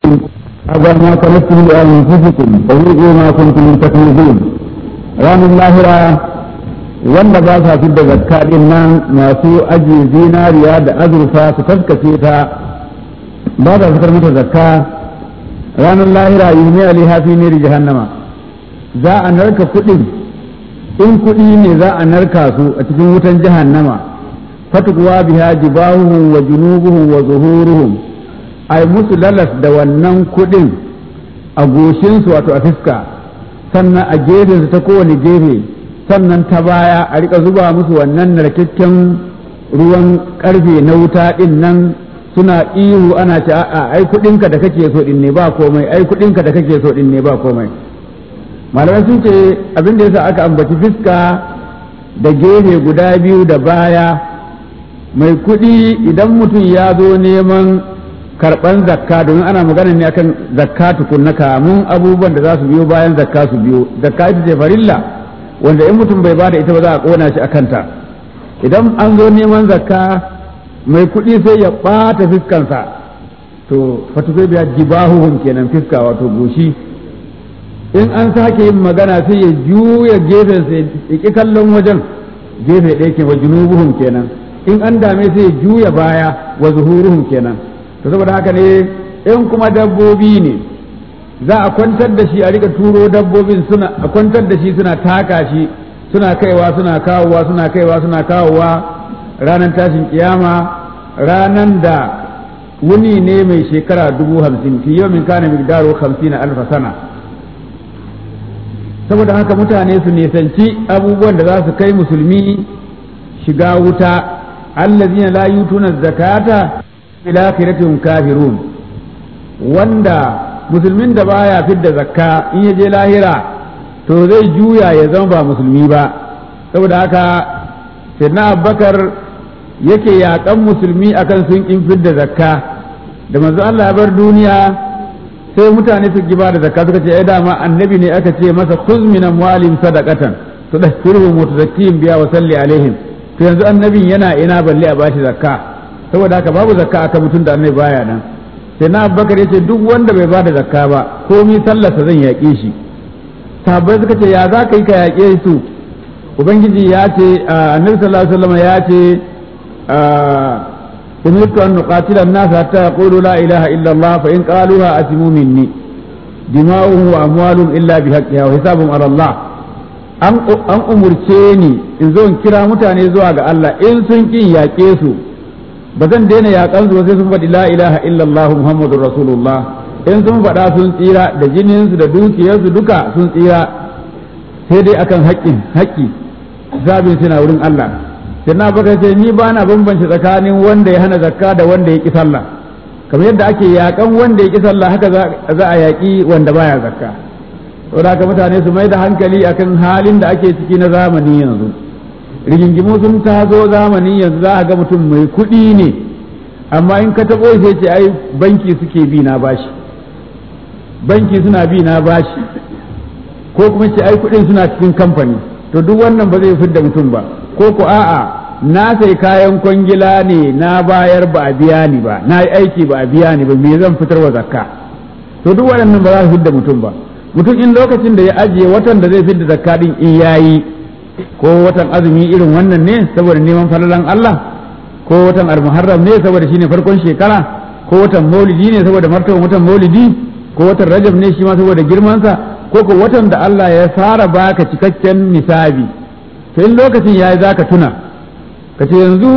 هذا ما كنتم لأنفسكم فذوقوا ما كنتم تكنزون رام اللاهرة wanda ba sa fi da zakka din nan masu ajiye zinariya da azurfa su taskace ta ba sa fitar mata zakka ranar lahira yi ne aliha fi ne jahannama za a narka kuɗin in kuɗi ne za a narka su a cikin wutan jahannama fatukuwa biha jibahuhum wa junubuhum wa zuhuruhum ai musu lalas da wannan kuɗin a goshinsu wato a fiska sannan a gefensu ta kowane gefe sannan ta baya a rika zuba musu wannan narkakken ruwan karfe na wuta din nan suna ihu ana ce a'a ai kudinka da kake so din ne ba komai ai kudinka da kake so din ne ba komai malamai sun ce abin da yasa aka ambaci fiska da gefe guda biyu da baya mai kudi idan mutum ya zo neman karban zakka domin ana magana ne akan zakka tukunna kamun abubuwan da za su biyo bayan zakka su biyo zakka ita ce farilla wanda in mutum bai bada ita ba za a kona shi a kanta idan an zo neman zakka mai kuɗi sai ya ɓata fiskansa to fatukai biya jibahuhum kenan fiska wato goshi in an sake yin magana sai ya juya gefen sai ya ƙi kallon wajen gefe ɗaya ke wa junubuhum kenan in an dame sai ya juya baya wa zuhuruhum kenan to saboda haka ne in kuma dabbobi ne za a kwantar da shi a rika turo dabbobin suna a kwantar da shi suna taka shi suna kaiwa suna kawowa suna kaiwa suna kawowa ranar tashin kiyama ranar da wuni ne mai shekara dubu hamsin fi yau min kana migdaro hamsin alfa sana saboda haka mutane su nisanci abubuwan da za su kai musulmi shiga wuta allazina la yutuna zakata ila akhiratin kafirun wanda musulmin da baya fidda zakka in ya je lahira to zai juya ya zama ba musulmi ba saboda haka sayyidina abubakar yake yaƙan musulmi akan sun kin fidda zakka da manzo Allah ya bar duniya sai mutane su giba da zakka suka ce ai dama annabi ne aka ce masa khuz min amwalihim sadaqatan tudahhiruhum wa tuzakkihim biha wa salli alaihim to yanzu annabin yana ina balle a bashi zakka saboda haka babu zakka aka mutun da annabi baya nan sai na abubakar ya ce duk wanda bai ba da zakka ba komi sallarsa zan yaƙe shi sahabbai suka ce ya za ka yi ka yaƙe su ubangiji ya ce annabi sallallahu alaihi wasallam ya ce umirtu an nuqatila an-nas hatta yaqulu la ilaha illa Allah fa in qaluha asimu minni dima'uhum wa amwaluhum illa bi haqqiha wa hisabuhum ala Allah an an umurce ni in zo in kira mutane zuwa ga Allah in sun kin yaƙe su ba zan daina yaƙan su sai sun faɗi la ilaha illallah muhammadur rasulullah in sun faɗa sun tsira da jininsu da dukiyarsu duka sun tsira sai dai akan haƙƙin haƙƙi zabin suna wurin Allah sai na baka ce ni ba na bambance tsakanin wanda ya hana zakka da wanda ya ƙi sallah kamar yadda ake yaƙan wanda ya ƙi sallah haka za a yaƙi wanda baya zakka saboda haka mutane su mai da hankali akan halin da ake ciki na zamani yanzu rigingimu sun tazo zamani yanzu za a ga mutum mai kuɗi ne amma in ka taɓo sai ce ai banki suke bi na bashi banki suna bi na bashi ko kuma ce ai kuɗin suna cikin kamfani to duk wannan ba zai fidda mutum ba ko ko a'a na sai kayan kwangila ne na bayar ba a biya ni ba na yi aiki ba a biya ni ba me zan fitar wa zakka to duk waɗannan ba za su fidda mutum ba mutum in lokacin da ya ajiye watan da zai fidda zakka din in yayi ko watan azumi irin wannan ne saboda neman falalan Allah ko watan almuharram ne saboda shine farkon shekara ko watan maulidi ne saboda martaban watan maulidi ko watan rajab ne shi ma saboda girmansa ko ko watan da Allah ya fara baka cikakken nisabi to in lokacin yayi zaka tuna ka ce yanzu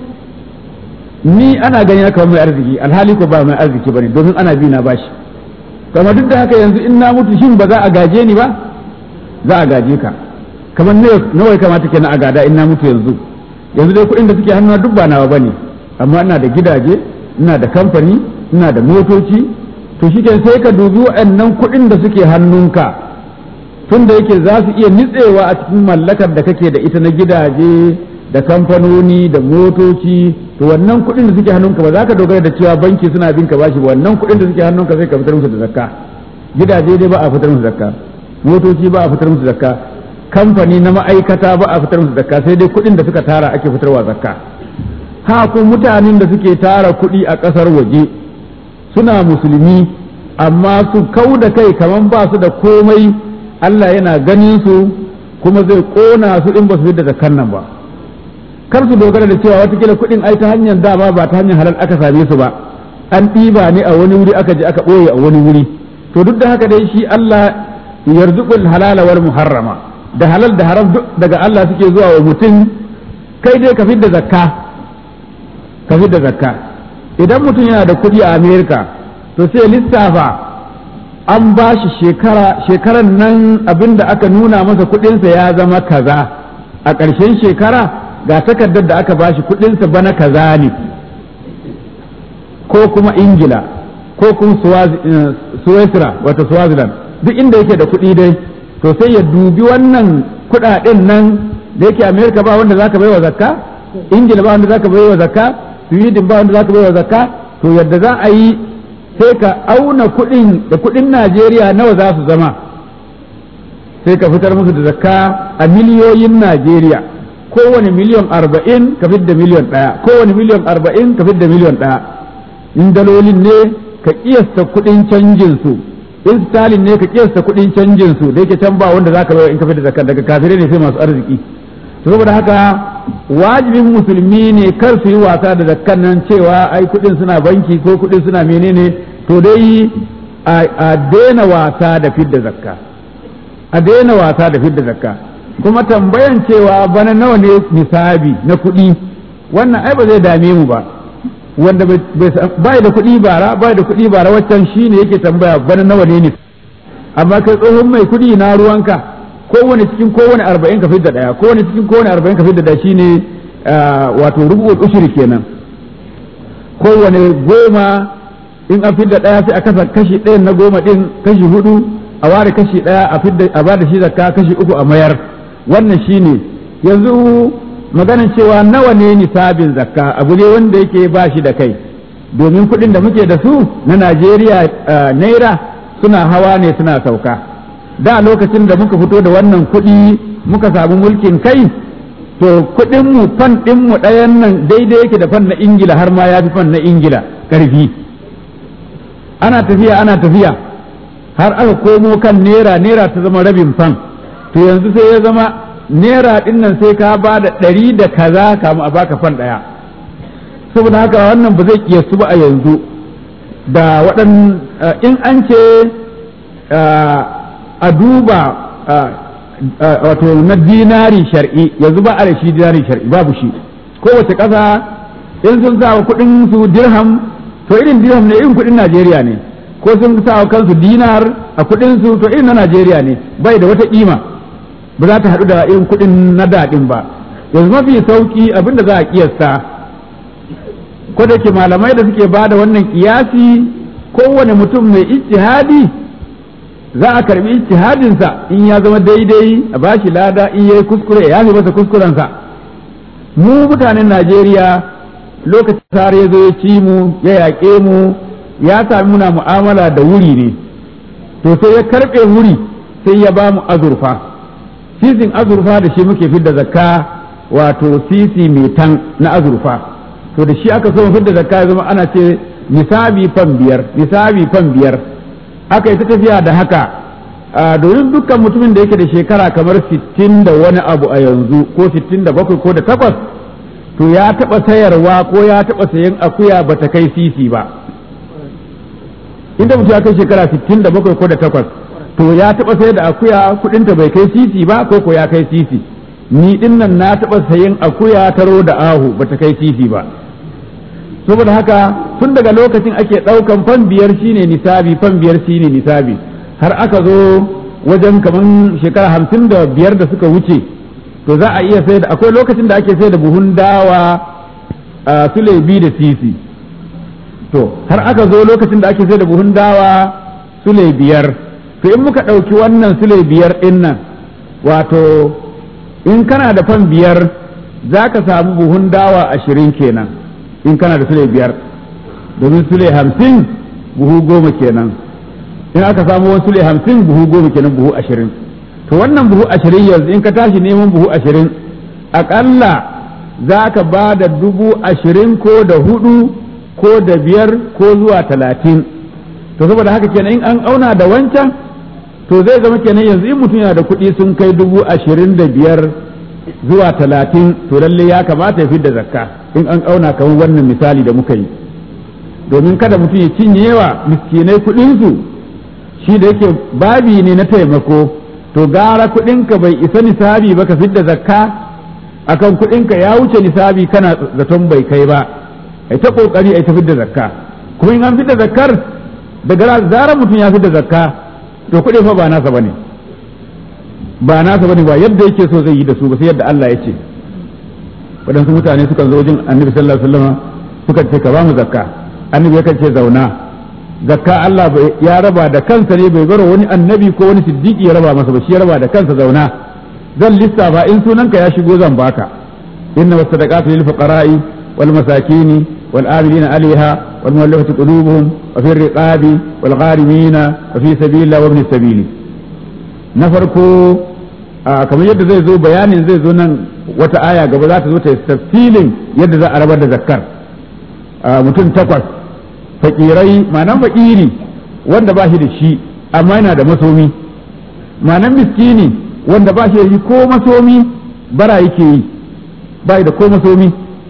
ni ana gani na kamar mai arziki alhali ko ba mai arziki bane domin ana bi na bashi kuma duk da haka yanzu in na mutu shin ba za a gaje ni ba za a gaje ka kamar nawa ya kamata kenan a gada in na mutu yanzu yanzu dai kuɗin da suke hannuna duk ba nawa bane amma ina da gidaje ina da kamfani ina da motoci to shi sai ka dubi waɗannan kuɗin da suke hannunka tun da yake za su iya nitsewa a cikin mallakar da kake da ita na gidaje da kamfanoni da motoci to wannan kuɗin da suke hannunka ba za ka dogara da cewa banki suna bin ka bashi wannan kuɗin da suke hannunka sai ka fitar musu da zakka gidaje dai ba a fitar musu zakka motoci ba a fitar musu zakka kamfani na ma'aikata ba a fitar musu zakka sai dai kuɗin da suka tara ake fitarwa zakka ha ko mutanen da suke tara kuɗi a ƙasar waje suna musulmi amma su kau da kai kaman ba su da komai Allah yana ganin su kuma zai kona su in ba su da zakkan nan ba kar su dogara da cewa watakila kuɗin ai ta hanyar dama ba ta hanyar halal aka same su ba an ɗiba ne a wani wuri aka je aka ɓoye a wani wuri to duk da haka dai shi Allah yarzuqul halala wal muharrama da halal da haram duk daga Allah suke zuwa wa mutum kai dai ka fidda zakka ka fidda zakka idan mutum yana da kuɗi a Amerika to sai lissafa an ba shi shekara shekaran nan abinda aka nuna masa kuɗinsa ya zama kaza a ƙarshen shekara ga takardar da aka ba shi kuɗinsa bana kaza ne ko kuma ingila ko kuma suwesira wata swaziland duk inda yake da kuɗi dai to sai ya dubi wannan kuɗaɗen nan da yake amerika ba wanda zaka baiwa zakka ingila ba wanda zaka baiwa zakka sweden ba wanda zaka baiwa zakka to yadda za a yi sai ka auna kuɗin da kuɗin najeriya nawa za su zama sai ka fitar musu da zakka a miliyoyin najeriya kowane miliyon arba'in ka fidda miliyon ɗaya kowane miliyon arba'in ka fidda miliyon ɗaya in dalolin ne ka kiyasta kuɗin canjin su in stalin ne ka kiyasta kuɗin canjin su da yake can ba wanda zaka bayar in ka fidda zakka daga kafirai ne sai masu arziki saboda haka wajibin musulmi ne kar su yi wasa da zakkan nan cewa ai kuɗin suna banki ko kuɗin suna menene to dai a daina wasa da fidda zakka a daina wasa da fidda zakka kuma tambayan cewa bana nawa ne nisabi na kuɗi wannan ai ba zai dame mu ba wanda bai da kuɗi bara bai da kuɗi bara waccan shine yake tambaya bana nawa ne amma kai tsohon mai kuɗi na ruwanka kowane cikin kowane arba'in ka fidda ɗaya kowane cikin kowane arba'in ka fidda ɗaya shine wato rubu'ul ushri kenan kowane goma in an fidda ɗaya sai a kasa kashi ɗayan na goma ɗin kashi hudu a ware kashi ɗaya a fidda a bada shi zakka kashi uku a mayar wannan shine yanzu maganan cewa nawa ne nisabin zakka abu ne wanda yake ba shi da kai domin kuɗin da muke da su na Najeriya naira suna hawa ne suna sauka da lokacin da muka fito da wannan kuɗi muka samu mulkin kai to kuɗin mu fan ɗin mu ɗayan nan daidai yake da fan na Ingila har ma ya fi fan na Ingila ƙarfi ana tafiya ana tafiya har aka komo kan naira naira ta zama rabin fan to yanzu sai ya zama naira ɗin nan sai ka ba da ɗari da kaza kamu a baka fan ɗaya saboda haka wannan ba zai kiyasu ba a yanzu da waɗan in an ce a duba wato na dinari shar'i yanzu ba a da shi dinari shar'i babu shi kowace ƙasa in sun sa kuɗin su dirham to irin dirham ne irin kuɗin Najeriya ne ko sun sa kansu dinar a kuɗin su to irin na Najeriya ne bai da wata ƙima ba za ta haɗu da irin kuɗin na daɗin ba yanzu mafi sauƙi abinda za a kiyasta ko da ke malamai da suke ba da wannan kiyasi kowane mutum mai ijtihadi za a karbi ijtihadinsa in ya zama daidai a bashi lada in yayi kuskure ya yafi masa kuskurensa mu mutanen Najeriya lokacin sare ya zo ya ci mu ya yaƙe mu ya sami muna mu'amala da wuri ne to sai ya karɓe wuri sai ya ba mu azurfa sisin azurfa da shi muke fidda zakka wato sisi mai tan na azurfa to da shi aka so mu fidda zakka ya zama ana ce nisabi fan biyar nisabi fan biyar aka yi ta tafiya da haka domin dukkan mutumin da yake da shekara kamar sittin da wani abu a yanzu ko sittin da bakwai ko da takwas to ya taɓa sayarwa ko ya taɓa sayan akuya ba ta kai sisi ba inda mutum ya kai shekara sittin da bakwai ko da takwas to ya taɓa sayar da akuya kuɗinta bai kai sisi ba ko ko ya kai sisi ni ɗin nan na taɓa sayan akuya taro da ahu ba ta kai sisi ba saboda haka tun daga lokacin ake ɗaukan fan biyar shine nisabi fan biyar shine nisabi har aka zo wajen kaman shekara hamsin da biyar da suka wuce to za a iya sai da akwai lokacin da ake sai da buhun dawa a sulebi da sisi to har aka zo lokacin da ake sai da buhun dawa sule biyar to in muka ɗauki wannan sule biyar ɗin nan wato in kana da fan biyar za ka samu buhun dawa ashirin kenan in kana da sule biyar domin sule hamsin buhu goma kenan in aka samu wani sule hamsin buhu goma kenan buhu ashirin to wannan buhu ashirin yanzu in ka tashi neman buhu ashirin aƙalla za ka ba da dubu ashirin ko da hudu ko da biyar ko zuwa talatin to saboda haka kenan in an auna da wancan to zai zama kenan yanzu in mutum yana da kuɗi sun kai dubu ashirin da biyar zuwa talatin to lalle ya kamata ya fidda zakka in an auna kamar wannan misali da muka yi domin kada mutum ya cinye wa miskinai kuɗinsu shi da yake babi ne na taimako to gara kuɗinka bai isa nisabi ba ka fidda zakka akan kuɗinka ya wuce nisabi kana zaton bai kai ba ai ta kokari ai ta fidda zakka kuma in an fidda zakkar daga zarar mutum ya fidda zakka to kuɗi fa ba nasa bane ba nasa bane ba yadda yake so zai yi da su ba sai yadda Allah ya ce waɗansu mutane sukan zo wajen annabi sallallahu alaihi wasallam suka ce ka ba mu zakka annabi yakan ce zauna zakka Allah ya raba da kansa ne bai bar wani annabi ko wani siddiqi ya raba masa ba shi ya raba da kansa zauna zan lissafa in sunanka ya shigo zan baka inna wasadaqatu lil fuqara'i wal masakini wal amilina alaiha wal muwallafati qulubuhum wa fi riqabi wal gharimina wa fi sabilillah wa ibn sabili na farko kamar yadda zai zo bayanin zai zo nan wata aya gaba za ta zo ta tafsilin yadda za a rabar da zakkar mutum takwas fakirai ma'anan fakiri wanda ba shi da shi amma yana da masomi ma'anan miskini wanda ba shi da shi ko masomi bara yake yi ba da ko masomi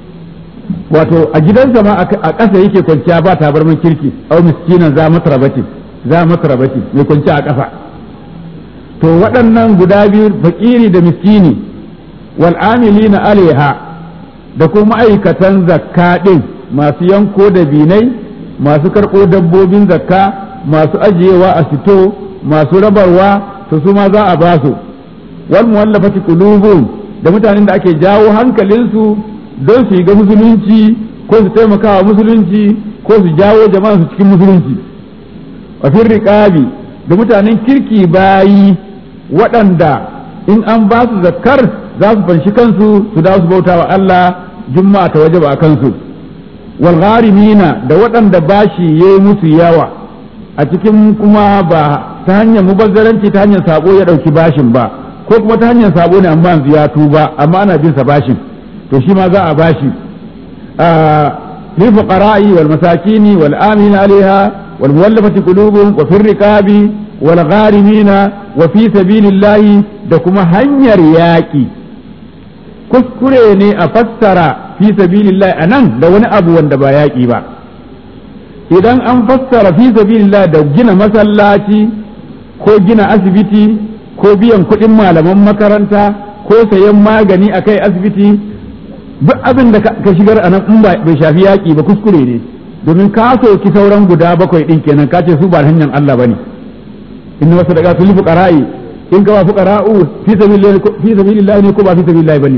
wato a gidansa ma a ƙasa yake kwanciya ba tabarman kirki au miskinan za matrabati za matrabati mai kwanciya a ƙasa to waɗannan guda biyu fakiri da miskini wal amilina alaiha da kuma ma'aikatan zakka ɗin masu yanko da binai masu karɓo dabbobin zakka masu ajiyewa a sito masu rabarwa to su ma za a ba su wal muwallafati qulubuhum da mutanen da ake jawo hankalinsu don su ga musulunci ko su taimakawa musulunci ko su jawo jama'a su cikin musulunci wa fir riqabi da mutanen kirki bayi waɗanda in an ba su zakkar za su fanshi kansu su dawo su bauta wa Allah juma'a ta wajaba a kansu wal gharimina da waɗanda bashi yayi musu yawa a cikin kuma ba ta hanyar mubazzaranci ta hanyar sabo ya ɗauki bashin ba ko kuma ta hanyar sabo ne amma yanzu ya tuba amma ana bin sa bashin to shi ma za a bashi lil fuqara'i wal masakini wal amina alaiha wal muwallafati qulubuhum wa fir riqabi wal gharimina wa fi sabilillahi da kuma hanyar yaƙi kuskure ne a fassara fi sabilillahi anan da wani abu wanda ba yaƙi ba idan an fassara fi sabilillahi da gina masallaci ko gina asibiti ko biyan kuɗin malaman makaranta ko sayan magani a kai asibiti duk abin da ka shigar a nan in bai shafi yaƙi ba kuskure ne domin ka soki sauran guda bakwai ɗin kenan ka ce su ba hanyar Allah ba ne inna wasu daga sulhu fuqara'i in ka ba fuqara'u fi sabilillah ne ko ba fi sabilillah bane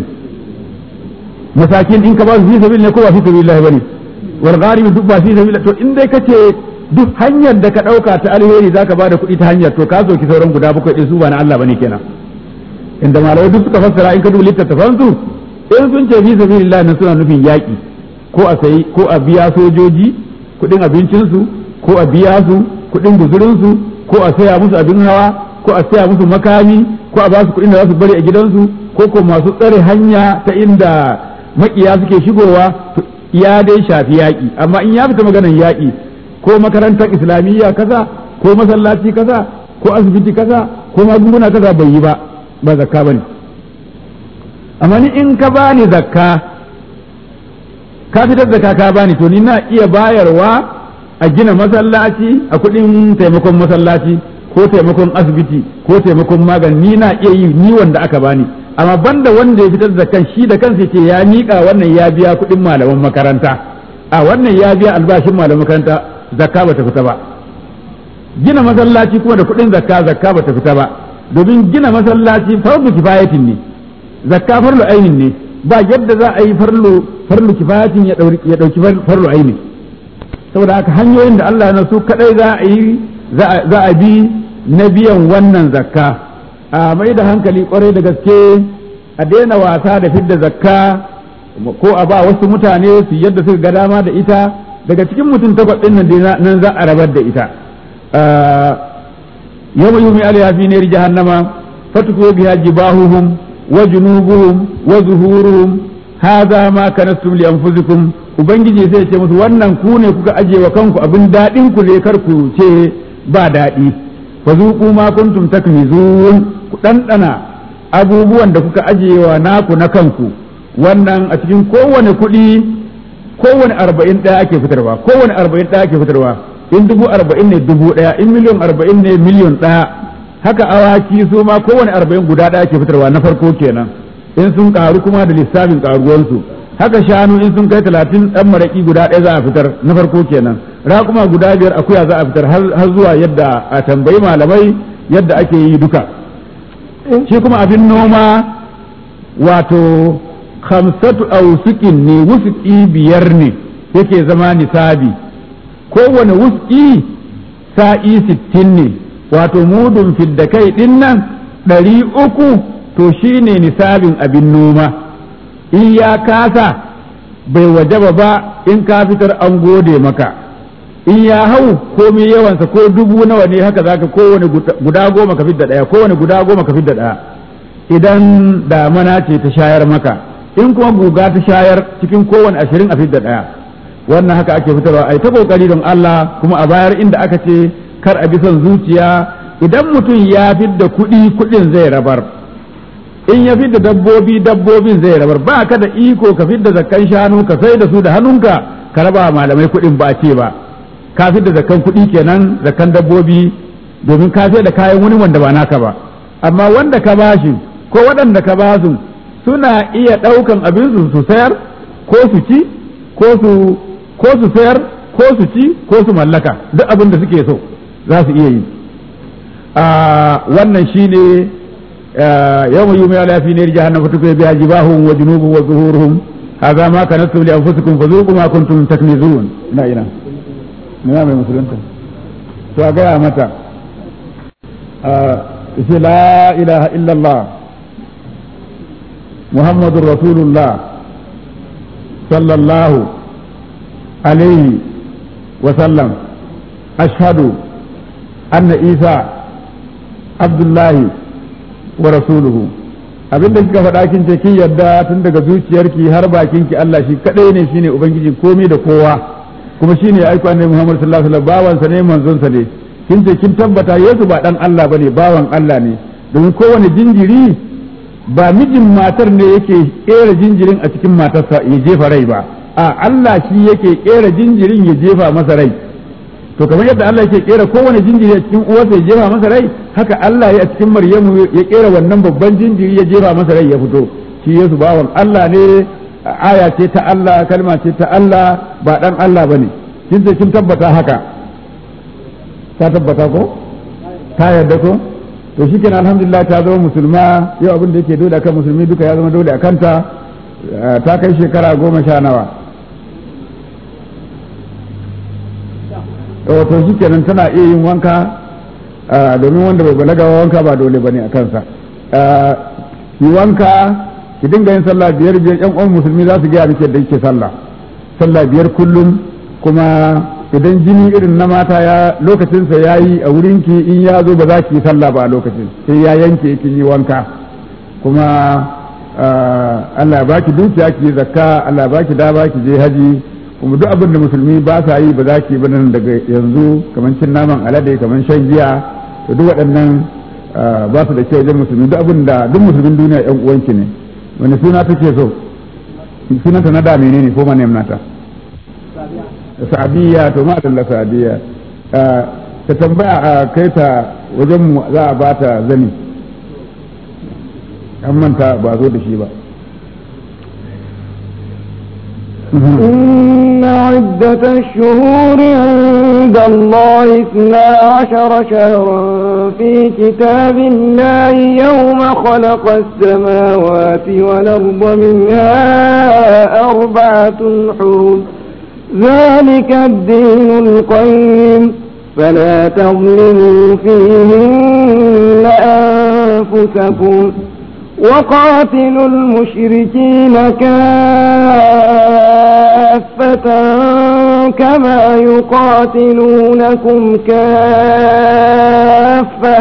masakin in ka ba fi sabilillah ko ba fi sabilillah bane wal gharib duk ba fi sabilillah to in dai kace duk hanyar da ka dauka ta alheri zaka ba da kuɗi ta hanyar to ka soki sauran guda bakwai din su ba na Allah bane kenan inda malamai duk suka fassara in ka duba littattafan su in sun ce fi sabilillah ne suna nufin yaƙi ko a sayi ko a biya sojoji kuɗin abincinsu ko a biya su kuɗin guzurinsu ko a saya musu abin hawa ko a saya musu makami ko a ba su kuɗin da za su bari a gidansu ko ko masu tsare hanya ta inda makiya suke shigowa ya dai shafi yaƙi amma in ya fita maganar yaƙi ko makarantar islamiyya kaza ko masallaci kaza ko asibiti kaza ko magunguna kaza bai yi ba ba zakka bane amma ni in ka bani zakka ka fitar zakka ka bani to ni na iya bayarwa a gina masallaci a kuɗin taimakon masallaci ko taimakon asibiti ko taimakon magani ni na iya yi ni wanda aka bani amma banda wanda ya fitar da kan shi da kansa ce ya miƙa wannan ya biya kuɗin malaman makaranta a wannan ya biya albashin malaman makaranta zakka bata fita ba gina masallaci kuma da kuɗin zakka zakka bata fita ba domin gina masallaci farlu kifayatin ne zakka farlu ainin ne ba yadda za a yi farlu farlu kifayatin ya ɗauki farlu ainin saboda haka hanyoyin da Allah na su kadai za a yi za a bi na biyan wannan zakka a mai da hankali kwarai da gaske a daina wasa da fidda zakka ko a ba wasu mutane su yadda suka ga dama da ita daga cikin mutum takwas ɗin nan nan za a rabar da ita yawma yumi alaiha fi nari jahannama fatuku biha jibahuhum wa junubuhum wa zuhuruhum hadha ma kanastum li anfusikum ubangiji sai ce musu wannan ku ne kuka aje wa kanku abin daɗin ku ne kar ku ce ba daɗi fa zuqu ma kuntum takmizun ku ɗanɗana abubuwan da kuka aje wa naku na kanku wannan a cikin kowane kuɗi kowane arba'in ɗaya ake fitarwa kowane arba'in ɗaya ake fitarwa in dubu arba'in ne dubu ɗaya in miliyon arba'in ne miliyon ɗaya haka awaki su ma kowane arba'in guda ɗaya ake fitarwa na farko kenan in sun ƙaru kuma da lissafin ƙaruwansu haka shanu in sun kai talatin ɗan maraƙi guda ɗaya za a fitar na farko kenan raƙuma guda biyar akuya za a fitar har zuwa yadda a tambayi malamai yadda ake yi duka shi kuma abin noma wato khamsatu ausukin ne wusuki biyar ne yake zama nisabi kowane wusuki sa'i sittin ne wato mudun fidda kai ɗin nan ɗari uku to shi ne nisabin abin noma in ya kasa bai wajaba ba in ka fitar an gode maka in ya hau komai yawansa ko dubu nawa ne haka zaka kowane guda goma ka fidda ɗaya kowane guda goma ka fidda ɗaya idan damana ce ta shayar maka in kuma guga ta shayar cikin kowane ashirin a fidda ɗaya wannan haka ake fitarwa ai ta kokari don Allah kuma a bayar inda aka ce kar a bi son zuciya idan mutum ya fidda kuɗi kuɗin zai rabar in ya fidda dabbobi dabbobin zai rabar ba ka da iko ka fidda zakkan shanu ka sai da su da hannunka ka raba malamai kuɗin ba ce ba ka fidda zakkan kuɗi kenan zakkan dabbobi domin ka da kayan wani wanda ba naka ba amma wanda ka bashi ko waɗanda ka basu suna iya ɗaukan abin su sayar ko su ci ko su ko su sayar ko su ci ko su mallaka duk abin da suke so za su iya yi wannan shine yawma yumi ala fi nar jahannam fatukai biha jibahum wa junubuhum wa zuhuruhum hadha ma kanastum li anfusikum fadhuqu ma kuntum taknizun ina ina ina mai musulunta to a gaya mata ce la ilaha illallah muhammadur rasulullah sallallahu alaihi wa sallam ashhadu anna isa abdullahi wa rasuluhu abinda kika faɗa kin ce kin yadda tun daga zuciyarki har bakinki Allah shi kadai ne shine ubangiji komai da kowa kuma shine ya aiko annabi Muhammad sallallahu alaihi wasallam bawansa ne manzonsa ne kin ce kin tabbata Yesu ba dan Allah bane bawan Allah ne domin kowane jinjiri ba mijin matar ne yake kera jinjirin a cikin matarsa ya jefa rai ba a Allah shi yake kera jinjirin ya jefa masa rai to kamar yadda Allah yake kera kowane jinjiri a cikin uwarsa ya jefa masa rai haka Allah ya a cikin Maryamu ya kera wannan babban jinjiri ya jefa masa rai ya fito shi Yesu bawan Allah ne aya ce ta Allah kalma ce ta Allah ba dan Allah bane kin ce kin tabbata haka ta tabbata ko ta yarda ko to shikenan alhamdulillah ta zama musulma yau abin da yake dole akan musulmi duka ya zama dole akan ta ta kai shekara goma sha nawa wato shi kenan tana iya yin wanka domin wanda bai balaga wanka ba dole bane a kansa yi wanka ki dinga yin sallah biyar biyar yan uwan musulmi za su gaya miki da yake sallah sallah biyar kullum kuma idan jini irin na mata ya lokacinsa ya yi a wurinki in ya zo ba za ki yi sallah ba a lokacin sai ya yanke kin yi wanka kuma Allah ya baki dukiya ki zakka Allah ya baki dama ki je haji kuma duk abin da musulmi ba sa yi ba za ki ba nan daga yanzu kamar cin naman alade kamar shan giya to duk waɗannan ba su da kyau wajen musulmi duk abin da duk musulmin duniya yan uwanki ne wani suna take so sunanta na da menene ko manem nata sa'adiyya to ma dalla sa'adiyya ta tambaya a kai ta wajen mu za a ba ta zani an manta ba zo da shi ba إن عدة الشهور عند الله اثنا عشر شهرا في كتاب الله يوم خلق السماوات والأرض منها أربعة حرم ذلك الدين القيم فلا تظلموا فيهن أنفسكم وقاتلوا المشركين كافة كما يقاتلونكم كافة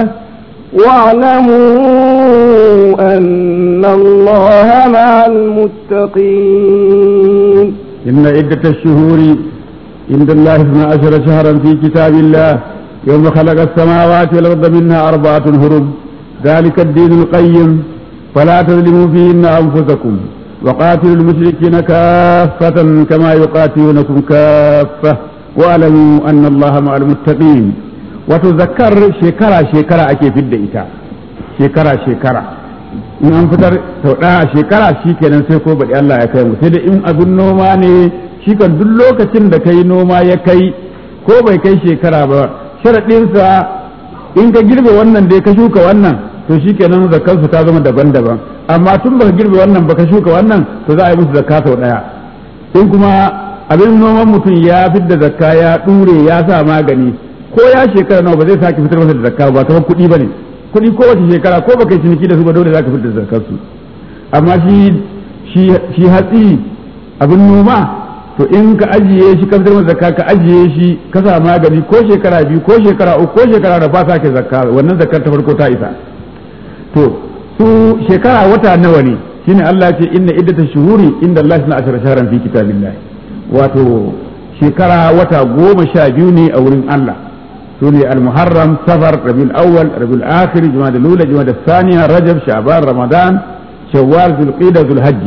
واعلموا أن الله مع المتقين إن عدة الشهور عند الله اثنا عشر شهرا في كتاب الله يوم خلق السماوات والأرض منها أربعة هرم ذلك الدين القيم فلا تظلموا فيهن أنفسكم وقاتلوا المشركين كافة كما يقاتلونكم كافة واعلموا أن الله مع المتقين وتذكر شكرا شكرا أكي في الدئتا شكرا شكرا in an fitar sau ɗaya a shekara shi kenan sai ko baɗi Allah ya kai mu sai da in abin noma ne shi kan duk lokacin da kai noma ya kai ko bai kai shekara ba sharaɗinsa in ka girbe wannan dai ka shuka wannan to shi kenan zakarsu ta zama daban-daban amma tun baka girbe wannan baka shuka wannan to za a yi musu zakka sau ɗaya in kuma abin noman mutum ya fidda zakka ya ɗure ya sa magani ko ya shekara nawa ba zai sake fitar masa da zakka ba kamar kuɗi ba ne kuɗi kowace shekara ko baka yi ciniki da su ba dole za ka fitar da zakar su amma shi shi hatsi abin noma to in ka ajiye shi ka fitar masa zakka ka ajiye shi ka sa magani ko shekara biyu ko shekara uku ko shekara da fasa ke zakka wannan zakkar ta farko ta isa to su shekara wata nawa ne shine Allah ce inna iddata shuhuri inda Allah na ashara shahran fi kitabillah wato shekara wata goma sha biyu ne a wurin Allah سوني المحرم سفر ربيع الأول ربيع الآخر جماد الأولى جماد الثانية رجب شعبان رمضان شوال ذو القيدة ذو الحج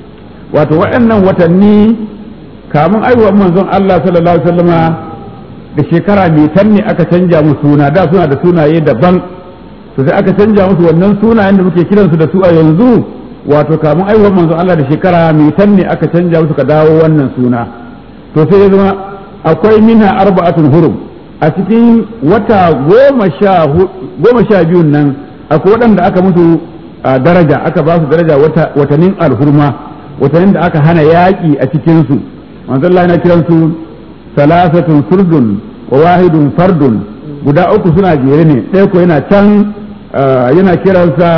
وتوأنا وتني kamun aiwa manzon Allah sallallahu alaihi wasallama da shekara mai tanne aka canja musu suna da suna da sunaye daban to sai aka canja musu wannan sunayen da muke kiransu da su a yanzu wato kamun aiwa manzon Allah da shekara mai tanne aka canja musu ka dawo wannan suna to sai ya zama akwai minha arba'atun hurum a cikin wata goma sha biyun nan akwai waɗanda aka musu daraja aka ba su daraja watannin alhurma watannin da aka hana yaƙi a cikinsu manzon Allah yana kiransu salasatun furdun wa wahidun fardun guda uku suna jere ne ɗaya ko yana can yana kiransa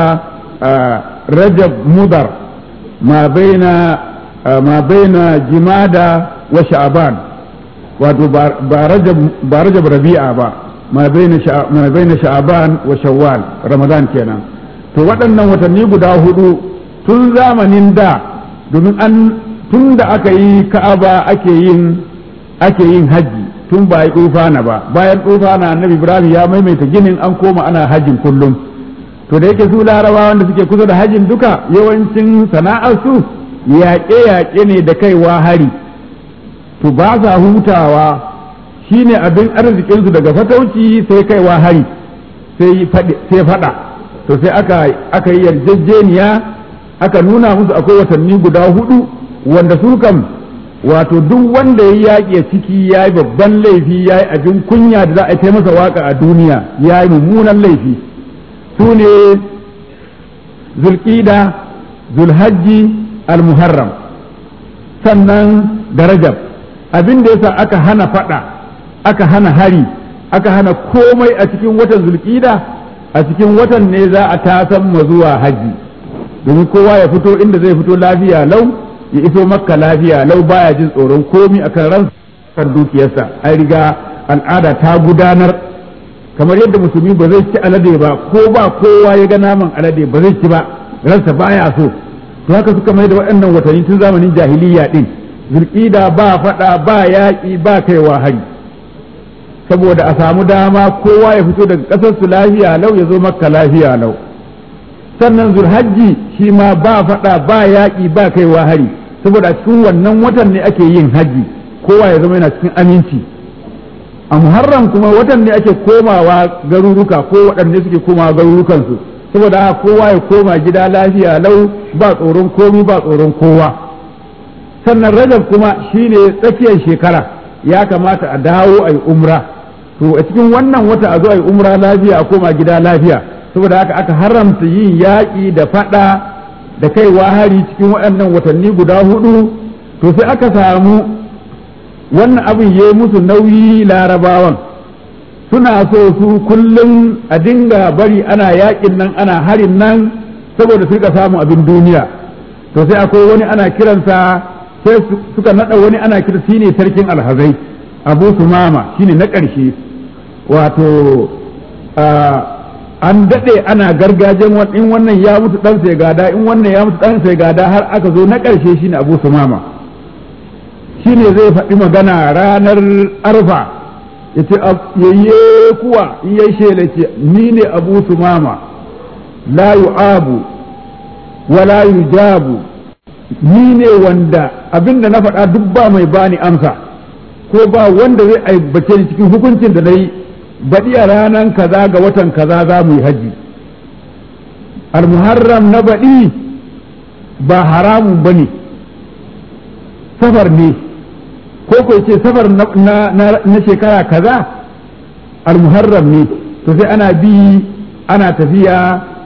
rajab mudar ma baina ma baina jimada wa sha'ban wato ba rajab rabi'a ba ma baina sha'aban wa shawwal ramadan kenan to waɗannan watanni guda hudu tun zamanin da domin an tun da aka yi ka'aba ake yin ake yin haji tun ba yi tsufana ba bayan tsufana annabi ibrahim ya maimaita ginin an koma ana hajin kullum to da yake su larabawa wanda suke kusa da hajin duka yawancin sana'ar su yaƙe-yaƙe ne da kaiwa hari to ba sa hutawa shine abin arzikinsu daga fatauci sai kaiwa hari sai fada to sai aka aka yi yarjejeniya aka nuna musu akwai watanni guda hudu wanda su kam wato duk wanda ya yaƙi a ciki ya yi babban laifi ya yi abin kunya da za a yi masa waka a duniya ya yi mummunan laifi su ne zulƙida zulhajji al-muharram sannan da rajab abin da yasa aka hana fada aka hana hari aka hana komai a cikin watan zulkida a cikin watan ne za a tasan ma zuwa haji domin kowa ya fito inda zai fito lafiya lau ya iso makka lafiya lau baya jin tsoron komi akan ran kan dukiyarsa an riga al'ada ta gudanar kamar yadda musulmi ba zai ci alade ba ko ba kowa ya ga naman alade ba zai ci ba ransa baya so to haka suka mai da waɗannan watanni tun zamanin jahiliya din zulƙida ba faɗa ba yaƙi ba kaiwa hari saboda a samu dama kowa ya fito daga ƙasar su lafiya lau ya zo makka lafiya lau sannan zulhajji shi ma ba faɗa ba yaƙi ba kaiwa hari saboda a cikin wannan watan ne ake yin haji kowa ya zama yana cikin aminci a muharram kuma watan ne ake komawa garuruka ko waɗanda suke komawa garurukansu saboda haka kowa ya koma gida lafiya lau ba tsoron komi ba tsoron kowa sannan rajab kuma shine tsakiyar shekara ya kamata a dawo a yi umra to a cikin wannan wata a zo a yi umra lafiya a koma gida lafiya saboda haka aka haramta yin yaƙi da faɗa da kaiwa hari cikin waɗannan watanni guda hudu to sai aka samu wannan abin ya yi musu nauyi larabawan suna so su kullum a dinga bari ana yaƙin nan ana harin nan saboda su rika samun abin duniya to sai akwai wani ana kiransa sai suka naɗa wani ana kira shi ne sarkin alhazai abu sumama shi ne na ƙarshe wato an daɗe ana gargajen in wannan ya mutu ɗan sai gada in wannan ya mutu ɗan sai gada har aka zo na ƙarshe shi ne abu sumama shine zai faɗi magana ranar arfa ya ce yayye kuwa in ya shela ce ni ne abu sumama la yu'abu wa la yujabu ni ne wanda abinda na faɗa duk ba mai bani amsa ko ba wanda zai aibace ni cikin hukuncin da na yi baɗi a ranar kaza ga watan kaza za mu yi haji almuharram na baɗi ba haramun ba ne safar ne ko ko ce safar na shekara kaza almuharram ne to sai ana bi ana tafiya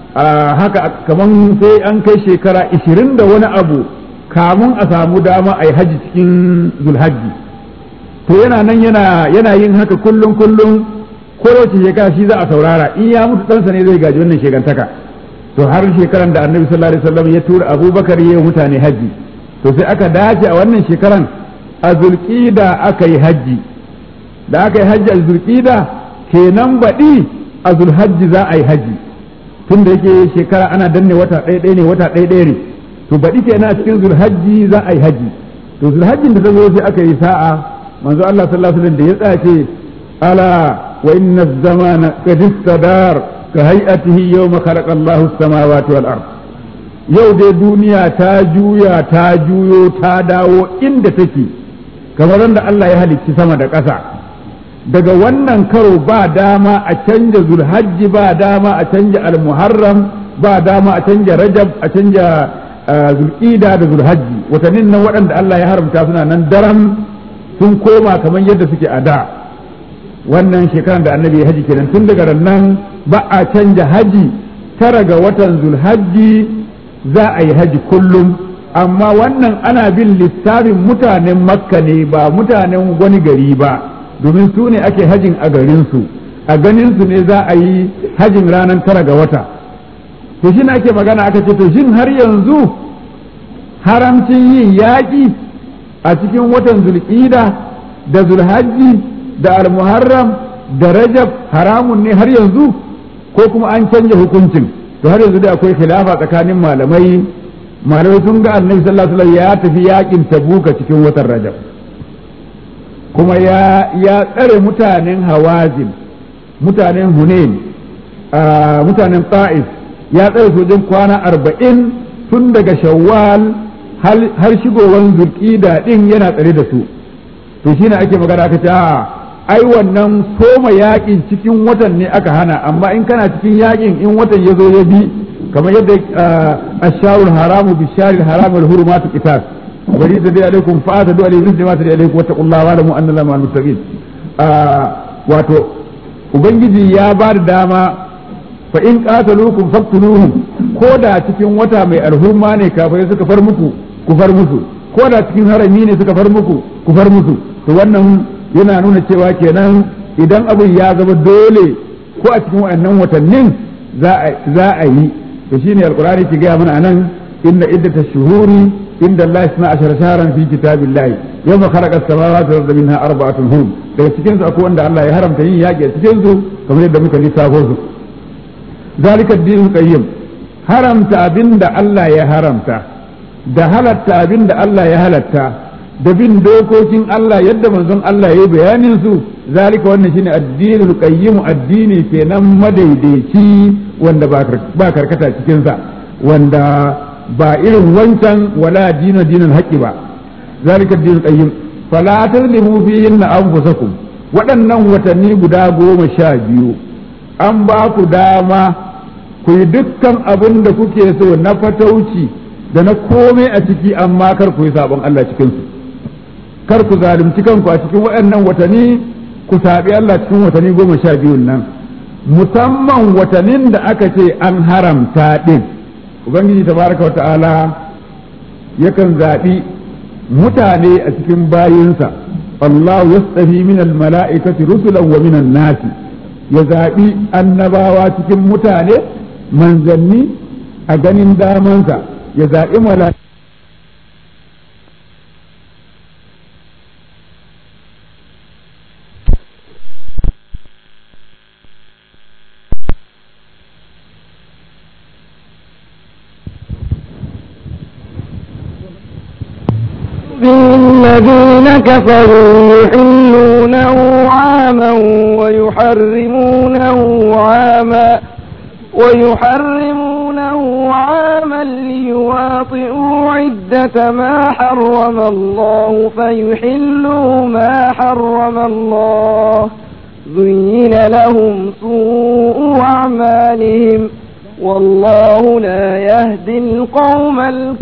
haka kaman sai an kai shekara ishirin da wani abu kamun a samu dama a yi haji cikin zulhajji to yana nan yana yin haka kullum kullum ko wace shekara shi za a saurara in ya mutu ɗansa ne zai gaji wannan shekantaka to har shekaran da annabi sallallahu alaihi wasallam ya tura abubakar ya mutane haji to sai aka dace a wannan shekaran a zulqida aka yi haji da aka yi haji a zulqida kenan baɗi a zulhajji za a yi haji tun da yake shekara ana danne wata ɗaya ɗaya ne wata ɗaya ɗaya ne to baɗi kenan a cikin zulhajji za a yi haji to zulhajjin da ta zo sai aka yi sa'a manzo Allah sallallahu alaihi wasallam da ya tsace ala wa inna zamana qad istadar ka hay'atihi yawma khalaqa Allahu as-samawati wal ard yau dai duniya ta juya ta juyo ta dawo inda take kamar da Allah ya halicci sama da ƙasa daga wannan karo ba dama a canja zulhajji ba dama a canja almuharram ba dama a canja rajab a canja zulqida da zulhajji watannin nan waɗanda Allah ya haramta suna nan daram sun koma kamar yadda suke a da wannan shekaran da annabi haji kenan tun daga nan ba a canja haji tara ga watan zulhajji za a yi haji kullum amma wannan ana bin lissafin mutanen makka ne ba mutanen wani gari ba domin su ne ake hajin a garinsu a ganinsu ne za a yi hajin ranar tara ga wata to shi ake magana aka ce to shin har yanzu haramcin yin yaƙi a cikin watan zulƙida da zulhajji da almuharram da rajab haramun ne har yanzu ko kuma an canja hukuncin to har yanzu da akwai khilafa tsakanin malamai malamai sun ga annabi sallallahu alaihi wasallam ya tafi yaƙin tabuka cikin watan rajab kuma ya ya tsare mutanen hawazin mutanen hunain mutanen ta'if ya tsare sojin kwana arba'in tun daga shawwal har shigowar zulƙida ɗin yana tsare da su to shine ake magana aka ce ai wannan soma yaƙin cikin watan ne aka hana amma in kana cikin yaƙin in watan ya zo ya bi kamar yadda asharul haramu bisharil haramul hurumatu qitas bari da dai alaikum fa ta du'a lillahi ma ta dai alaikum wattaqullaha wa alamu anna allaha ma'al muttaqin wato ubangiji ya ba da dama fa in qataluukum faqtuluhum ko da cikin wata mai alhurma ne kafirai suka far muku ku far musu ko da cikin harami ne suka far muku ku far musu to wannan yana nuna cewa kenan idan abin ya zama dole ko a cikin waɗannan watannin za a yi to shine alqur'ani ki ga mana anan inna iddata shuhuri inda Allah isna ashara shahran fi kitabillahi yawma khalaqa as-samawati wal arda minha arba'atun hum daga cikin su akwai wanda Allah ya haramta yin yaƙi a cikin su kamar yadda muka lissafo su zalika ad-dinul qayyim haramta abinda Allah ya haramta da halatta abinda Allah ya halatta da bin dokokin Allah yadda manzon Allah ya yi bayanin su zalika wannan shine addinul qayyim addini kenan madaidaici wanda ba karkata cikin sa wanda ba irin wancan wala dinu dinul haqqi ba zalika addinul qayyim fala tazlimu fihinna anfusakum waɗannan watanni guda goma sha biyu an ba ku dama ku yi dukkan abin da kuke so na fatauci da na komai a ciki amma kar ku yi sabon Allah cikinsu kar ku zalunci kanku a cikin waɗannan watanni ku saɓi Allah cikin watanni goma sha biyun nan musamman watannin da aka ce an haramta ɗin ubangiji tabaraka wa ta'ala yakan zaɓi mutane a cikin bayinsa Allah yastafi min mala'ikati rusulan wa minan nasi ya zaɓi annabawa cikin mutane manzanni a ganin damansa ya zaɓi mala'ikati الذين كفروا يحلونه عاما ويحرمونه عاما ويحرمونه عاما ليواطئوا عدة ما حرم الله فيحلوا ما حرم الله زين لهم سوء أعمالهم والله لا يهدي القوم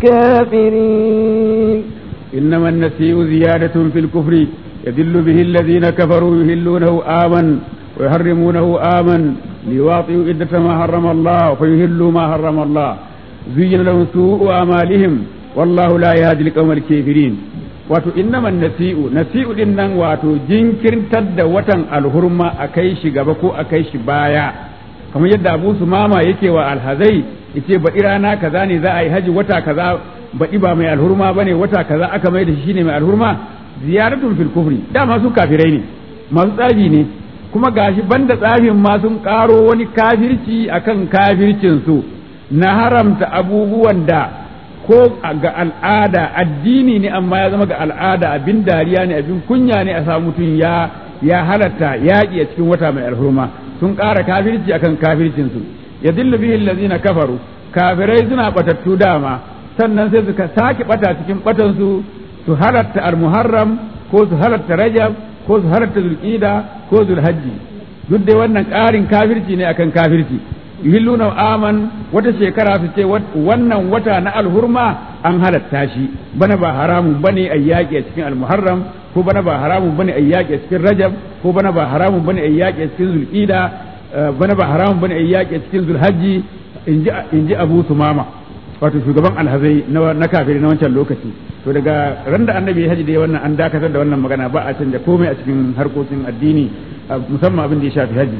الكافرين إنما النسيء زيادة في الكفر يدل به الذين كفروا يهلونه آمن ويحرمونه آمن ليواطئوا عدة ما حرم الله فيهلوا ما حرم الله زين لهم سوء أعمالهم والله لا يهدي القوم الكافرين wato innaman nasi'u nasi'u din nan wato jinkirtar da watan alhurma a kai shi gaba ko a kai shi baya kamar yadda abu su mama yake wa alhazai yace baɗi rana kaza ne za a yi haji wata kaza baɗi ba mai alhurma bane wata kaza aka mai da shi shine mai alhurma ziyaratun fil kufri dama su kafirai ne masu tsafi ne kuma gashi banda tsafin ma sun karo wani kafirci akan kafircin su na haramta abubuwan da ko ga al'ada addini ne amma ya zama ga al'ada abin dariya ne abin kunya ne a samu mutum ya ya halatta yaƙi a cikin wata mai alhurma sun ƙara kafirci akan kafircin su ya dillu bihi allazina kafaru kafirai suna batattu dama sannan sai suka sake bata cikin batan su su halatta al-muharram ko su halatta rajab ko su halatta zulqida ko zulhajji duk dai wannan ƙarin kafirci ne akan kafirci yuhilluna aman wata shekara su ce wannan wata na alhurma an halatta shi bana ba haramun bane a yaƙi a cikin almuharram ko bana ba haramun bane a yaƙi a cikin rajab ko bana ba haramun bane a yaƙi a cikin zulqida bana ba haramun bane a yaƙi a cikin zulhajji in ji abu sumama wato shugaban alhazai na kafiri na wancan lokaci to daga ran da annabi ya haji da wannan an dakatar da wannan magana ba a canja komai a cikin harkokin addini musamman abin da ya shafi haji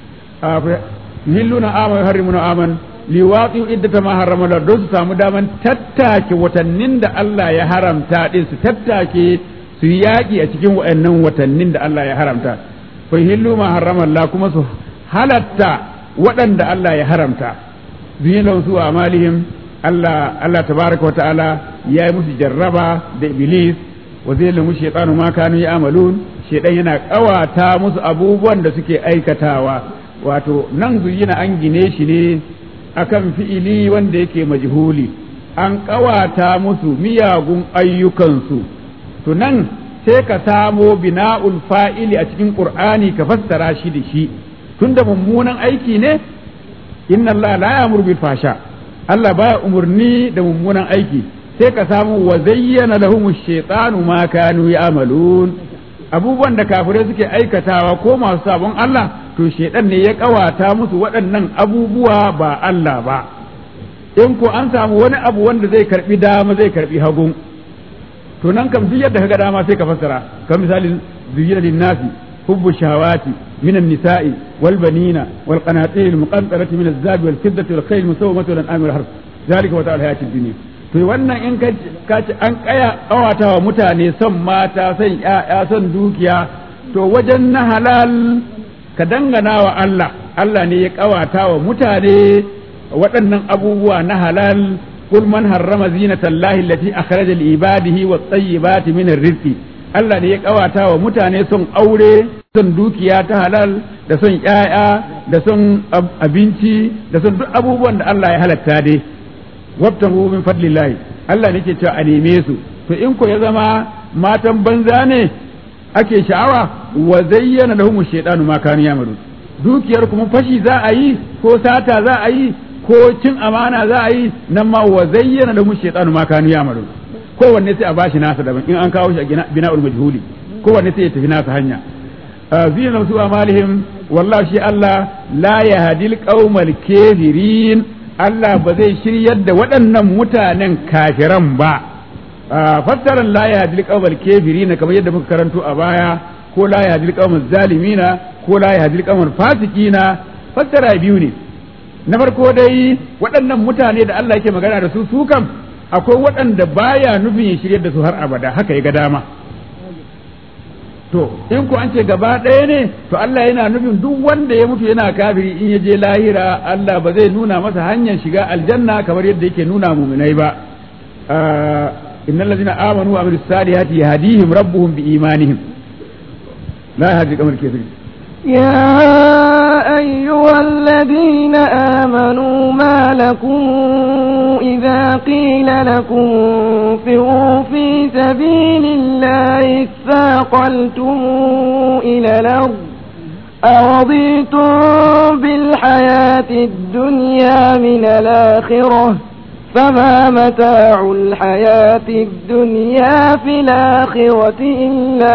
yuhilluna aman yuharrimuna aman liwaqi'u iddata ma harrama Allah don su samu daman tattake watannin da Allah ya haramta din su tattake su yaƙi a cikin waɗannan watannin da Allah ya haramta fa yuhillu ma harrama Allah kuma su halatta waɗanda Allah ya haramta zuyin su amalihim Allah Allah tabaraka wa ta'ala ya yi musu jarraba da iblis wa zai lamu shaytanu ma kanu ya'malun shaytan yana kawata musu abubuwan da suke aikatawa wato nan zuyina an gine shi ne akan fi'ili wanda yake majhuli an kawata musu miyagun ayyukansu to nan sai ka samo bina'ul fa'ili a cikin qur'ani ka fassara shi da shi tunda mummunan aiki ne inna Allah la ya'muru bil fasha Allah baya umurni da mummunan aiki sai ka samu wa zayyana lahum ash-shaytanu ma kanu ya'malun abubuwan da kafirai suke aikatawa ko masu sabon Allah to shedan ne ya kawata musu waɗannan abubuwa ba Allah ba in ko an samu wani abu wanda zai karbi dama zai karbi hagun to nan kam duk yadda kaga dama sai ka fassara kamar misalin zuyyina lin-nasi hubbu shahawati من النساء والبنين والقناطير المقنطرة من الذهب والفضة والخيل المسومة والأنعام والحرث ذلك متاع الحياة الدنيا to wannan in ka ci an kaya kawata wa mutane son mata son ya'ya son dukiya to wajen na halal ka dangana wa Allah Allah ne ya kawata wa mutane waɗannan abubuwa na halal kul man harrama zinatallahi allati akhraja li ibadihi wat tayyibati min rizqi Allah ne ya kawata wa mutane son aure son dukiya ta halal da son ‘ya'ya da son abinci da son duk abubuwan da Allah ya halatta dai wabtahu min fadlillahi Allah ne ke cewa a neme su to in ko ya zama matan banza ne ake sha'awa wa zayyana lahum shaytanu ma kanu yamalu dukiyar kuma fashi za a yi ko sata za a yi ko cin amana za a yi nan ma wa zayyana lahum shaytanu ma kanu yamalu kowanne sai a bashi nasa daban in an kawo shi a bina'ul majhuli kowanne sai ya tafi nasa hanya zina su amalihim wallahi shi Allah la yahdil qaumal kafirin Allah ba zai shiryar da waɗannan mutanen kafiran ba fassaran la yahdil qaumal kafirin kamar yadda muka karanto a baya ko la yahdil qaumal zalimina ko la yahdil qaumal fasikina fassara biyu ne na farko dai waɗannan mutane da Allah yake magana da su su kam akwai waɗanda baya nufin ya shiryar da su har abada haka ya ga dama to in ku an ce gaba ɗaya ne to Allah yana nufin duk wanda ya mutu yana kafiri in ya je lahira Allah ba zai nuna masa hanyar shiga aljanna kamar yadda yake nuna muminai ba innal ladina amanu wa amilus salihati yahdihim rabbuhum bi imanihim la yahdi kamar kafirin يا أيها الذين آمنوا ما لكم إذا قيل لكم انفروا في سبيل الله اثاقلتم إلى الأرض أرضيتم بالحياة الدنيا من الآخرة فما متاع الحياة الدنيا في الآخرة إلا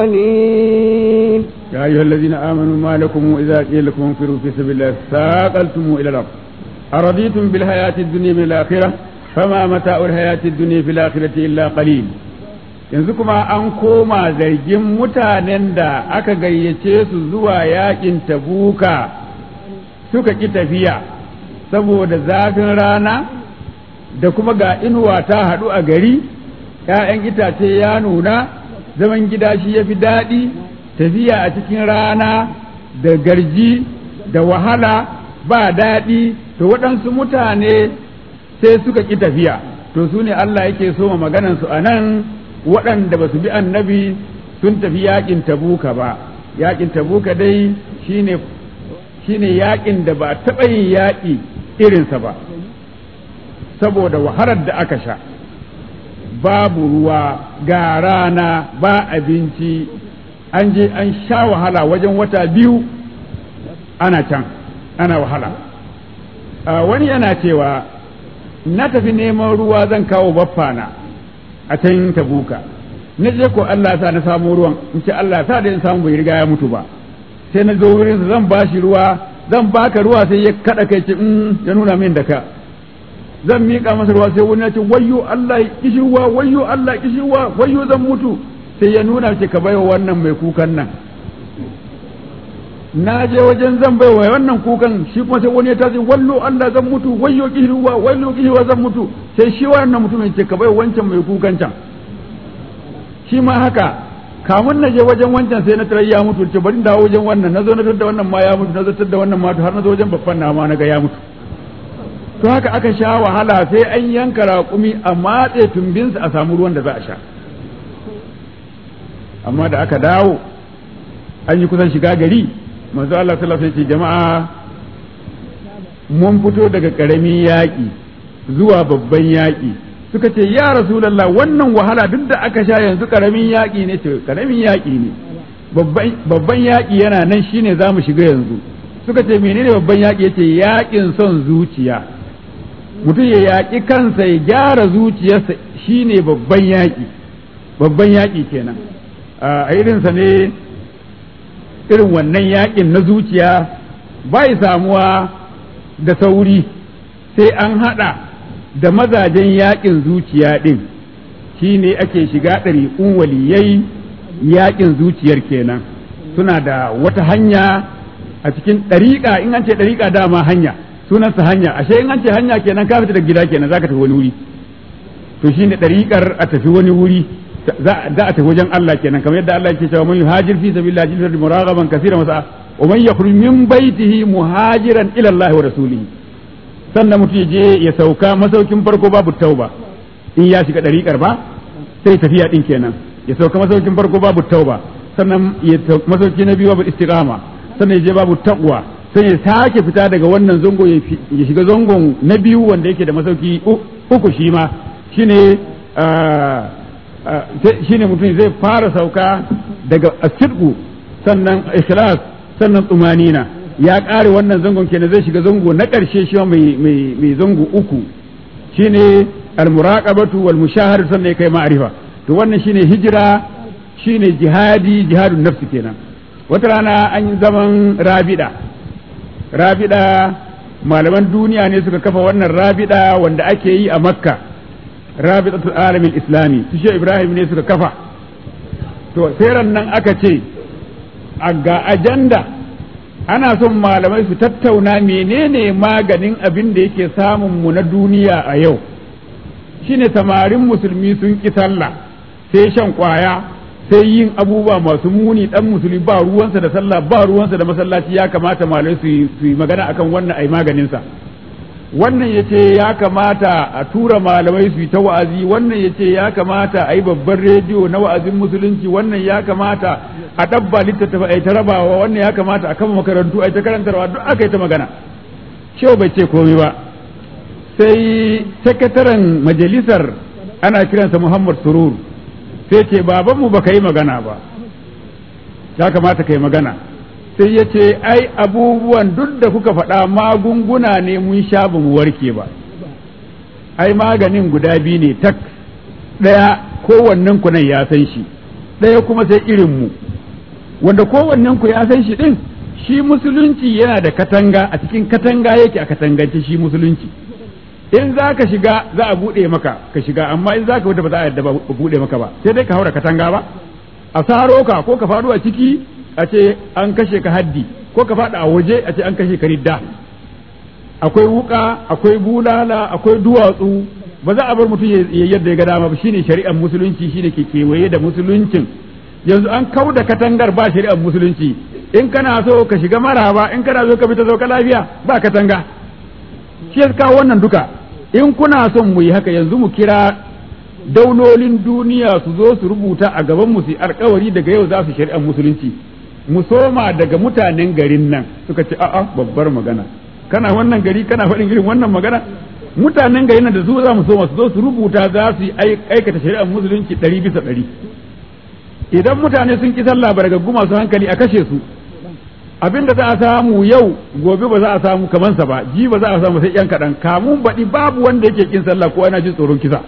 قليل يا أيها الذين آمنوا ما لكم إذا قيل لكم انفروا في سبيل الله ثاقلتم إلى الأرض أرضيتم بالحياة الدنيا من الآخرة فما متاع الحياة الدنيا في الآخرة إلا قليل yanzu kuma an koma zargin mutanen da aka gayyace su zuwa yakin tabuka suka ƙi tafiya saboda zafin rana da kuma ga inuwa ta haɗu a gari ‘ya'yan itace ya nuna zaman gida shi ya fi daɗi tafiya a cikin rana da garji da wahala ba daɗi to waɗansu mutane sai suka ƙi tafiya to su ne Allah yake so ma maganansu a nan waɗanda ba su bi annabi sun tafi yaƙin tabuka ba yaƙin tabuka dai shine shine yaƙin da ba taɓa yin yaƙi irinsa ba saboda wahalar da aka sha babu ruwa ga rana ba abinci an je an sha wahala wajen wata biyu ana can ana wahala wani yana cewa na tafi neman ruwa zan kawo baffana a can tabuka na je ko Allah sa na samu ruwan in ce Allah sa da in samu bai riga ya mutu ba sai na zo wurin zan bashi ruwa zan baka ruwa sai ya kada kai ce ya nuna min da ka zan miƙa masa ruwa sai wani ya ce wayyo Allah kishirwa wayyo Allah kishirwa wayyo zan mutu sai ya nuna ce ka baiwa wannan mai kukan nan na je wajen zan baiwa wannan kukan shi kuma sai wani ya tashi wallo Allah zan mutu wayyo kishirwa wayyo kishirwa zan mutu sai shi wannan mutumin ce ka baiwa wancan mai kukan can shi ma haka kamun na je wajen wancan sai na tarar ya mutu ce bari dawo wajen wannan na zo na da wannan ma ya mutu na zo da wannan ma har na zo wajen babban na ma na ga ya mutu to haka aka sha wahala sai an yanka raƙumi a matse tumbinsa a samu ruwan da za a sha amma da aka dawo an yi kusan shiga gari manzo Allah sallallahu alaihi jama'a mun fito daga karamin yaƙi zuwa babban yaƙi suka ce ya rasulullah wannan wahala duk da aka sha yanzu karamin yaƙi ne ce karamin yaƙi ne babban yaƙi yana nan shine za mu shiga yanzu suka ce menene babban yaƙi yace yaƙin son zuciya mutum ya yaƙi kansa ya gyara zuciyarsa shine babban yaƙi babban yaƙi kenan a irinsa ne irin wannan yaƙin na zuciya bai samuwa da sauri sai an haɗa da mazajen yaƙin zuciya ɗin shi ne ake shiga ɗariƙun waliyai yaƙin zuciyar kenan suna da wata hanya a cikin ɗariƙa in an ce ɗariƙa dama hanya sunansa hanya ashe in an ce hanya kenan ka fita da gida kenan za ka tafi wani wuri to shi ne ɗariƙar a tafi wani wuri za a tafi wajen Allah kenan kamar yadda Allah yake cewa man yuhajir fi sabilillah jilfar muragaban kaseeran wasa wa man yakhruj min baitihi muhajiran ila Allah wa rasulihi sannan mutum ya je ya sauka masaukin farko babu tauba in ya shiga dariƙar ba sai tafiya din kenan ya sauka masaukin farko babu tauba sannan ya masauki na biyu babu istiqama sannan ya je babu taqwa sai ya sake fita daga wannan zango ya shiga zangon na biyu wanda yake da masauki uku shi ma shine shine mutum zai fara sauka daga asirku sannan ikhlas sannan tsumanina ya ƙare wannan zangon kenan zai shiga zango na ƙarshe shi mai mai zango uku shine almuraqabatu wal mushahar sannan ya kai ma'rifa to wannan shine hijira shine jihadi jihadun nafsi kenan wata rana an yi zaman rabida rabida malaman duniya ne suka kafa wannan rabida wanda ake yi a makka rabitatul alamin islami su shi ibrahim ne suka kafa to sai nan aka ce a ga ajanda ana son malamai su tattauna menene maganin abin da yake samun mu na duniya a yau shine samarin musulmi sun ki sallah sai shan kwaya sai yin abubuwa masu muni dan musulmi ba ruwansa da sallah ba ruwansa da masallaci ya kamata malamai su yi magana akan wannan ai maganinsa wannan ya ce ya kamata a tura malamai su yi ta wa'azi wannan ya ce ya kamata a yi babban rediyo na wa'azin musulunci wannan ya kamata a ɗabba littattafa a yi ta rabawa wannan ya kamata a kama makarantu a yi ta karantarwa duk aka yi ta magana shehu bai ce komai ba sai sakataren majalisar ana kiransa muhammad surur sai ce babanmu ba ka yi magana ba ya kamata ka yi magana sai ya ce ai abubuwan duk da kuka faɗa magunguna ne mun sha ba mu warke ba ai maganin guda biyu ne tak ɗaya kowannen ku nan ya san shi ɗaya kuma sai irin mu wanda kowannen ku ya san shi ɗin shi musulunci yana da katanga a cikin katanga yake a katangance shi musulunci in za ka shiga za a buɗe maka ka shiga amma in za ka wuta ba za a yadda ba buɗe maka ba sai dai ka haura katanga ba a saro ka ko ka faɗo a ciki a ce an kashe ka haddi ko ka faɗa a waje a ce an kashe ka ridda akwai wuka akwai bulala akwai duwatsu ba za a bar mutum ya yadda ya ga dama ba shine shari'ar musulunci shine ke kewaye da musuluncin yanzu an kau da katangar ba shari'ar musulunci in kana so ka shiga maraba in kana so ka fita ka lafiya ba katanga shi ya kawo wannan duka in kuna son mu yi haka yanzu mu kira daulolin duniya su zo su rubuta a gaban mu su alkawari daga yau za su shari'ar musulunci mu soma daga mutanen garin nan suka ce a'a babbar magana kana wannan gari kana faɗin irin wannan magana mutanen garin nan da su za mu soma su zo su rubuta za su aikata shari'ar musulunci ɗari bisa ɗari idan mutane sun ki sallah ba daga guma su hankali a kashe su abin da za a samu yau gobe ba za a samu kamansa ba ji ba za a samu sai yan kaɗan kamun baɗi babu wanda yake kin sallah ko ana jin tsoron kisa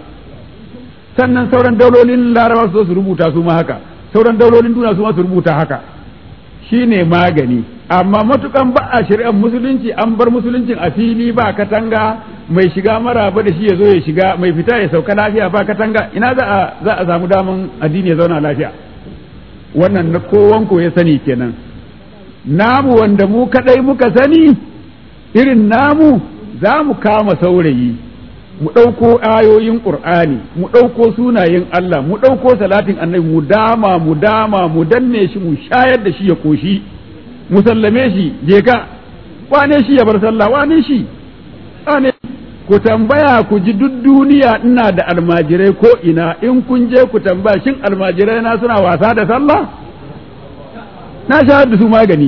sannan sauran daulolin laraba su zo su rubuta su ma haka sauran daulolin duniya su ma su rubuta haka shine magani amma matukan ba a shari'ar musulunci an bar musuluncin a fili ba katanga mai shiga maraba da shi ya zo ya shiga mai fita ya sauka lafiya ba katanga ina za a za a samu daman addini ya zauna lafiya wannan na kowanko ya sani kenan namu wanda mu kadai muka sani irin namu za mu kama saurayi mu ɗauko ayoyin ƙur'ani mu ɗauko sunayen Allah mu ɗauko salatin annabi mu dama mu dama mu danne shi mu shayar da shi ya koshi mu sallame shi je ka wane shi ya bar sallah wane shi wane ku tambaya ku ji duk duniya ina da almajirai ko ina in kun je ku tambaya shin almajirai na suna wasa da sallah na shayar da su magani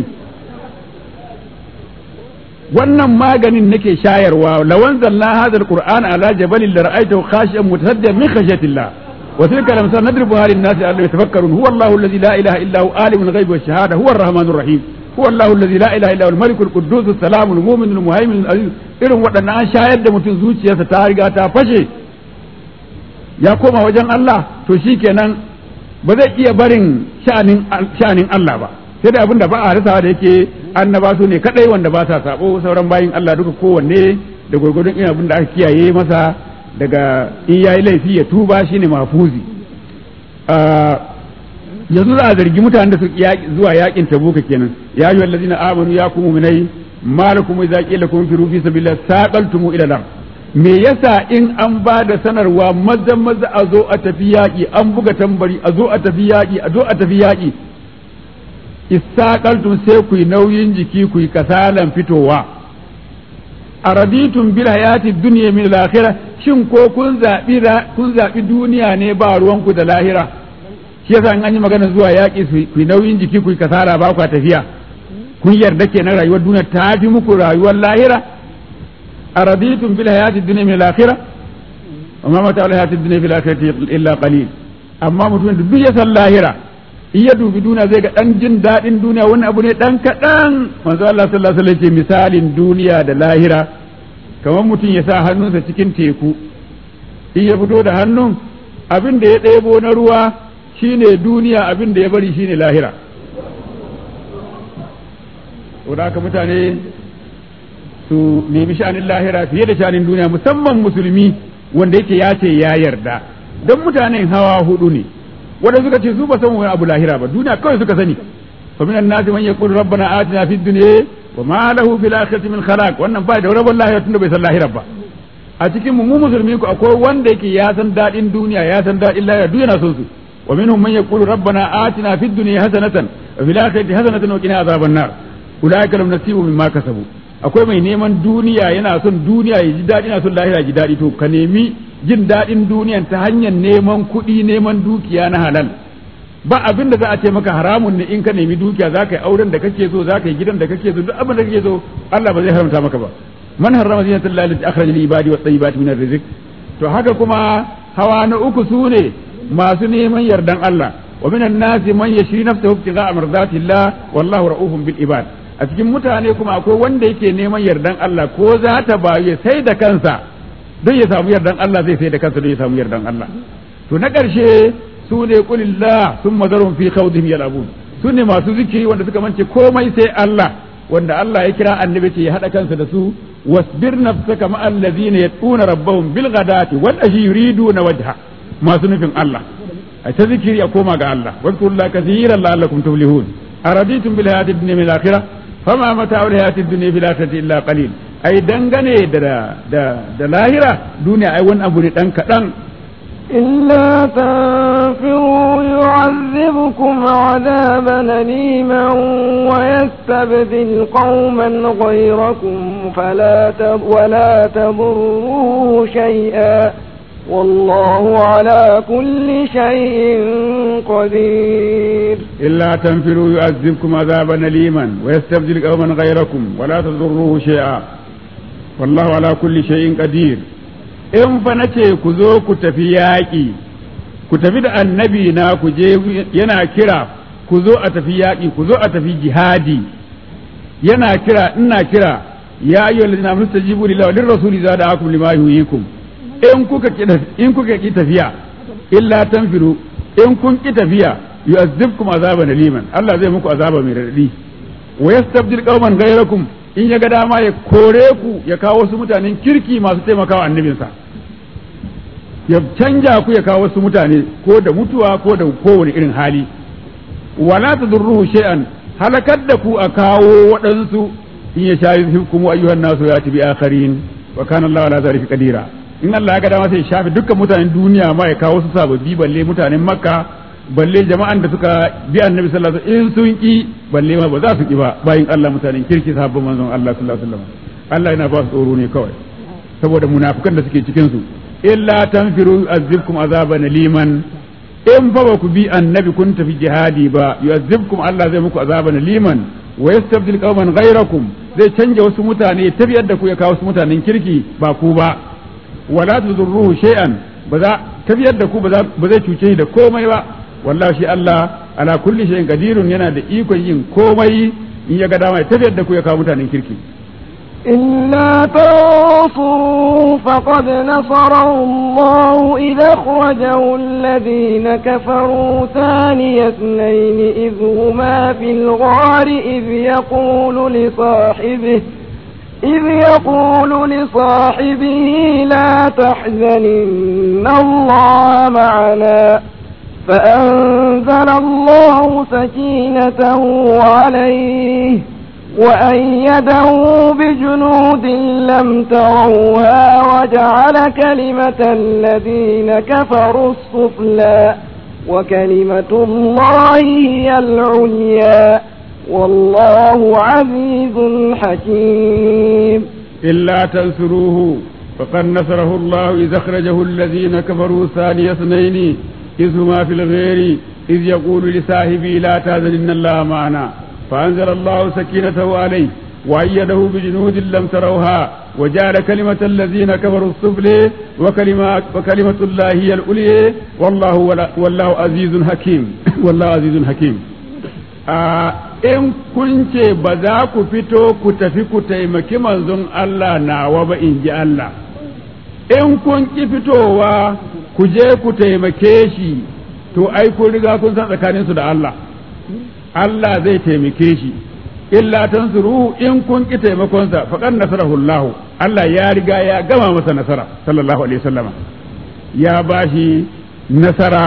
wannan maganin nake shayarwa lawan zalla hadha alquran ala jabalin la ra'aytahu khashi'an mutasaddian min khashyatillah wa tilka lamsal nadribuha lin-nasi la'allahum yatafakkarun huwa Allahu alladhi la ilaha illa huwa alimul ghaibi wash-shahada huwa ar-rahmanur rahim huwa Allahu alladhi la ilaha illa huwa al-malikul quddus as-salamul mu'minul muhaiminul aziz irin waɗannan an shayar da mutum zuciyarsa ta riga ta fashe ya koma wajen Allah to shikenan ba zai iya barin sha'anin sha'anin Allah ba sai da abin da ba a rasawa da yake annaba su ne kadai wanda ba sa sabo sauran bayin Allah duka kowanne da gwargwadon ina abin da aka kiyaye masa daga in yayi laifi ya tuba shine mafuzi yanzu za a zargi mutanen da su zuwa yakin tabuka kenan ya ayyuhal ladina amanu ya kuma mu'minai malakum idza qila kum fi fi sabilillah saqaltum ila lar me yasa in an ba da sanarwa maza maza a zo a tafi yaƙi an buga tambari a zo a tafi yaƙi a zo a tafi yaƙi istaqaltum sai ku yi nauyin jiki ku yi kasalan fitowa araditun bil hayati dunya min al shin ko kun zabi kun zabi duniya ne ba ruwanku da lahira shi yasa in an yi magana zuwa yaƙi ku yi nauyin jiki ku yi kasala ba ku tafiya kun yarda kenan rayuwar duniya ta fi muku rayuwar lahira araditun bil hayati dunya min al-akhirah amma mata al hayati dunya fil akhirati illa qalil amma mutumin da duk ya san lahira in ya dubi duniya zai ga dan jin daɗin duniya wani abu ne dan kaɗan manzo Allah sallallahu alaihi wasallam ce misalin duniya da lahira kamar mutum ya sa hannunsa cikin teku in ya fito da hannun abin da ya ɗebo na ruwa shine duniya abin da ya bari shine lahira saboda haka mutane su nemi sha'anin lahira fiye da sha'anin duniya musamman musulmi wanda yake ya ce ya yarda don mutanen hawa hudu ne wanda suka ce su ba san wani abu lahira ba duniya kawai suka sani fa minan nasi man yaqul rabbana atina fid dunya wa ma lahu fil akhirati min khalaq wannan ba da rabon lahira tunda bai san lahira ba a cikin mu mu musulmi ku akwai wanda yake ya san dadin duniya ya san dadin lahira duk yana son su wa minhum man yaqulu rabbana atina fid dunya hasanatan wa fil akhirati hasanatan wa qina azaban nar ulaika lam nasibu mimma kasabu akwai mai neman duniya yana son duniya ya ji daɗi yana son lahira ya ji daɗi to ka nemi jin daɗin duniyan ta hanyar neman kuɗi neman dukiya na halal ba abin da za a ce maka haramun ne in ka nemi dukiya za ka yi auren da kake so za ka yi gidan da kake so duk abin da kake so Allah ba zai haramta maka ba man harrama zinata Allah allati akhraja lil ibadi wat tayyibati min rizq to haka kuma hawa na uku sune masu neman yardan Allah wa minan nasi man yashri nafsahu ibtigha'a mardatillah wallahu ra'ufun bil ibad a cikin mutane kuma akwai wanda yake neman yardan Allah ko za ta ba ya sai da kansa don ya samu yardan Allah zai sai da kansa don ya samu yardan Allah to na ƙarshe su ne kulillah sun mazarun fi khawdihim yal'abun su ne masu zikiri wanda suka mance komai sai Allah wanda Allah ya kira annabi ce ya hada kansa da su wasbir nafsaka ma allazina yatuna rabbahum bil ghadati wal ashi yuriduna wajha masu nufin Allah a ta zikiri a koma ga Allah wadkurullaha kathiran la'allakum tuflihun araditum bil hayati dunya min akhirah fama mata'ul hayati dunya fil akhirati illa qalil ai dangane da da da lahira duniya ai wani abu ne dan kadan إلا تنفروا يعذبكم عذابا أليما ويستبدل قوما غيركم فلا تب ولا تضروه شيئا والله على كل شيء قدير إلا تنفروا يعذبكم عذابا أليما ويستبدل قوما غيركم ولا تضروه شيئا والله على كل شيء قدير in fa nace ku zo ku tafi yaƙi ku tafi da annabi na ku je yana kira ku zo a tafi yaƙi ku zo a tafi jihadi yana kira ina kira ya ayyuhal ladina amanu tajibu lillahi wa lirrasuli zada'akum lima yuhyikum in kuka in kuka ki tafiya illa tanfiru in kun ki tafiya yu'azzibkum azaban liman Allah zai muku azaba mai radadi wa yastabdil qauman ghayrakum in ya ga dama ya kore ku ya kawo wasu mutanen kirki masu taimakawa annabinsa ya canja ku ya kawo wasu mutane ko da mutuwa ko da kowane irin hali wala tadurruhu shay'an halakar da ku a kawo waɗansu in ya shayi hukumu ayyuhan nasu ya bi akharin wa kana Allah ala zalika qadira in Allah ya ga dama sai ya shafi dukkan mutanen duniya ma ya kawo su sababbi balle mutanen makka balle jama'an da suka bi annabi sallallahu alaihi wasallam in sun ki balle ma ba za su ki ba bayin Allah mutanen kirki sahabban manzon Allah sallallahu alaihi wasallam Allah yana ba su tsoro ne kawai saboda munafikan da suke cikin su illa tanfiru azibkum azaban liman in fa ba ku bi annabi kun tafi jihadi ba yu'azzibkum Allah zai muku azaban liman wa yastabdil qauman ghayrakum zai canja wasu mutane tafiyar da ku ya kawo wasu mutanen kirki ba ku ba wala tudurruhu shay'an ba za tafiyar da ku ba zai cuce shi da komai ba wallahi shi Allah ala kulli shay'in qadirun yana da ikon yin komai in ya ga dama ya tafiyar da ku ya kawo mutanen kirki إلا تنصروا فقد نصره الله إذا أخرجه الذين كفروا ثاني اثنين إذ هما في الغار إذ يقول لصاحبه إذ يقول لصاحبه لا تحزن إن الله معنا فأنزل الله سكينته عليه وأيده بجنود لم تروها وجعل كلمة الذين كفروا السفلى وكلمة الله هي العليا والله عزيز حكيم إلا تنصروه فقد نصره الله إذ أخرجه الذين كفروا ثاني اثنين إذ هما في الغير إذ يقول لصاحبه لا تهزن إن الله معنا فأنزل الله سكينته عليه وأيده بجنود لم تروها وجعل كلمة الذين كفروا السفلى وكلمة, وكلمة الله هي الأولى والله والله عزيز حكيم والله عزيز حكيم in kun ce ba za ku fito ku tafi ku taimaki manzon Allah nawa ba in ji Allah in kun ki fitowa ku je ku taimake shi to ai kun riga kun san tsakaninsu da Allah Allah zai taimake shi illa tansuru in kun ki taimakonsa faqad nasarahu Allah Allah ya riga ya gama masa nasara sallallahu alaihi wasallama ya bashi nasara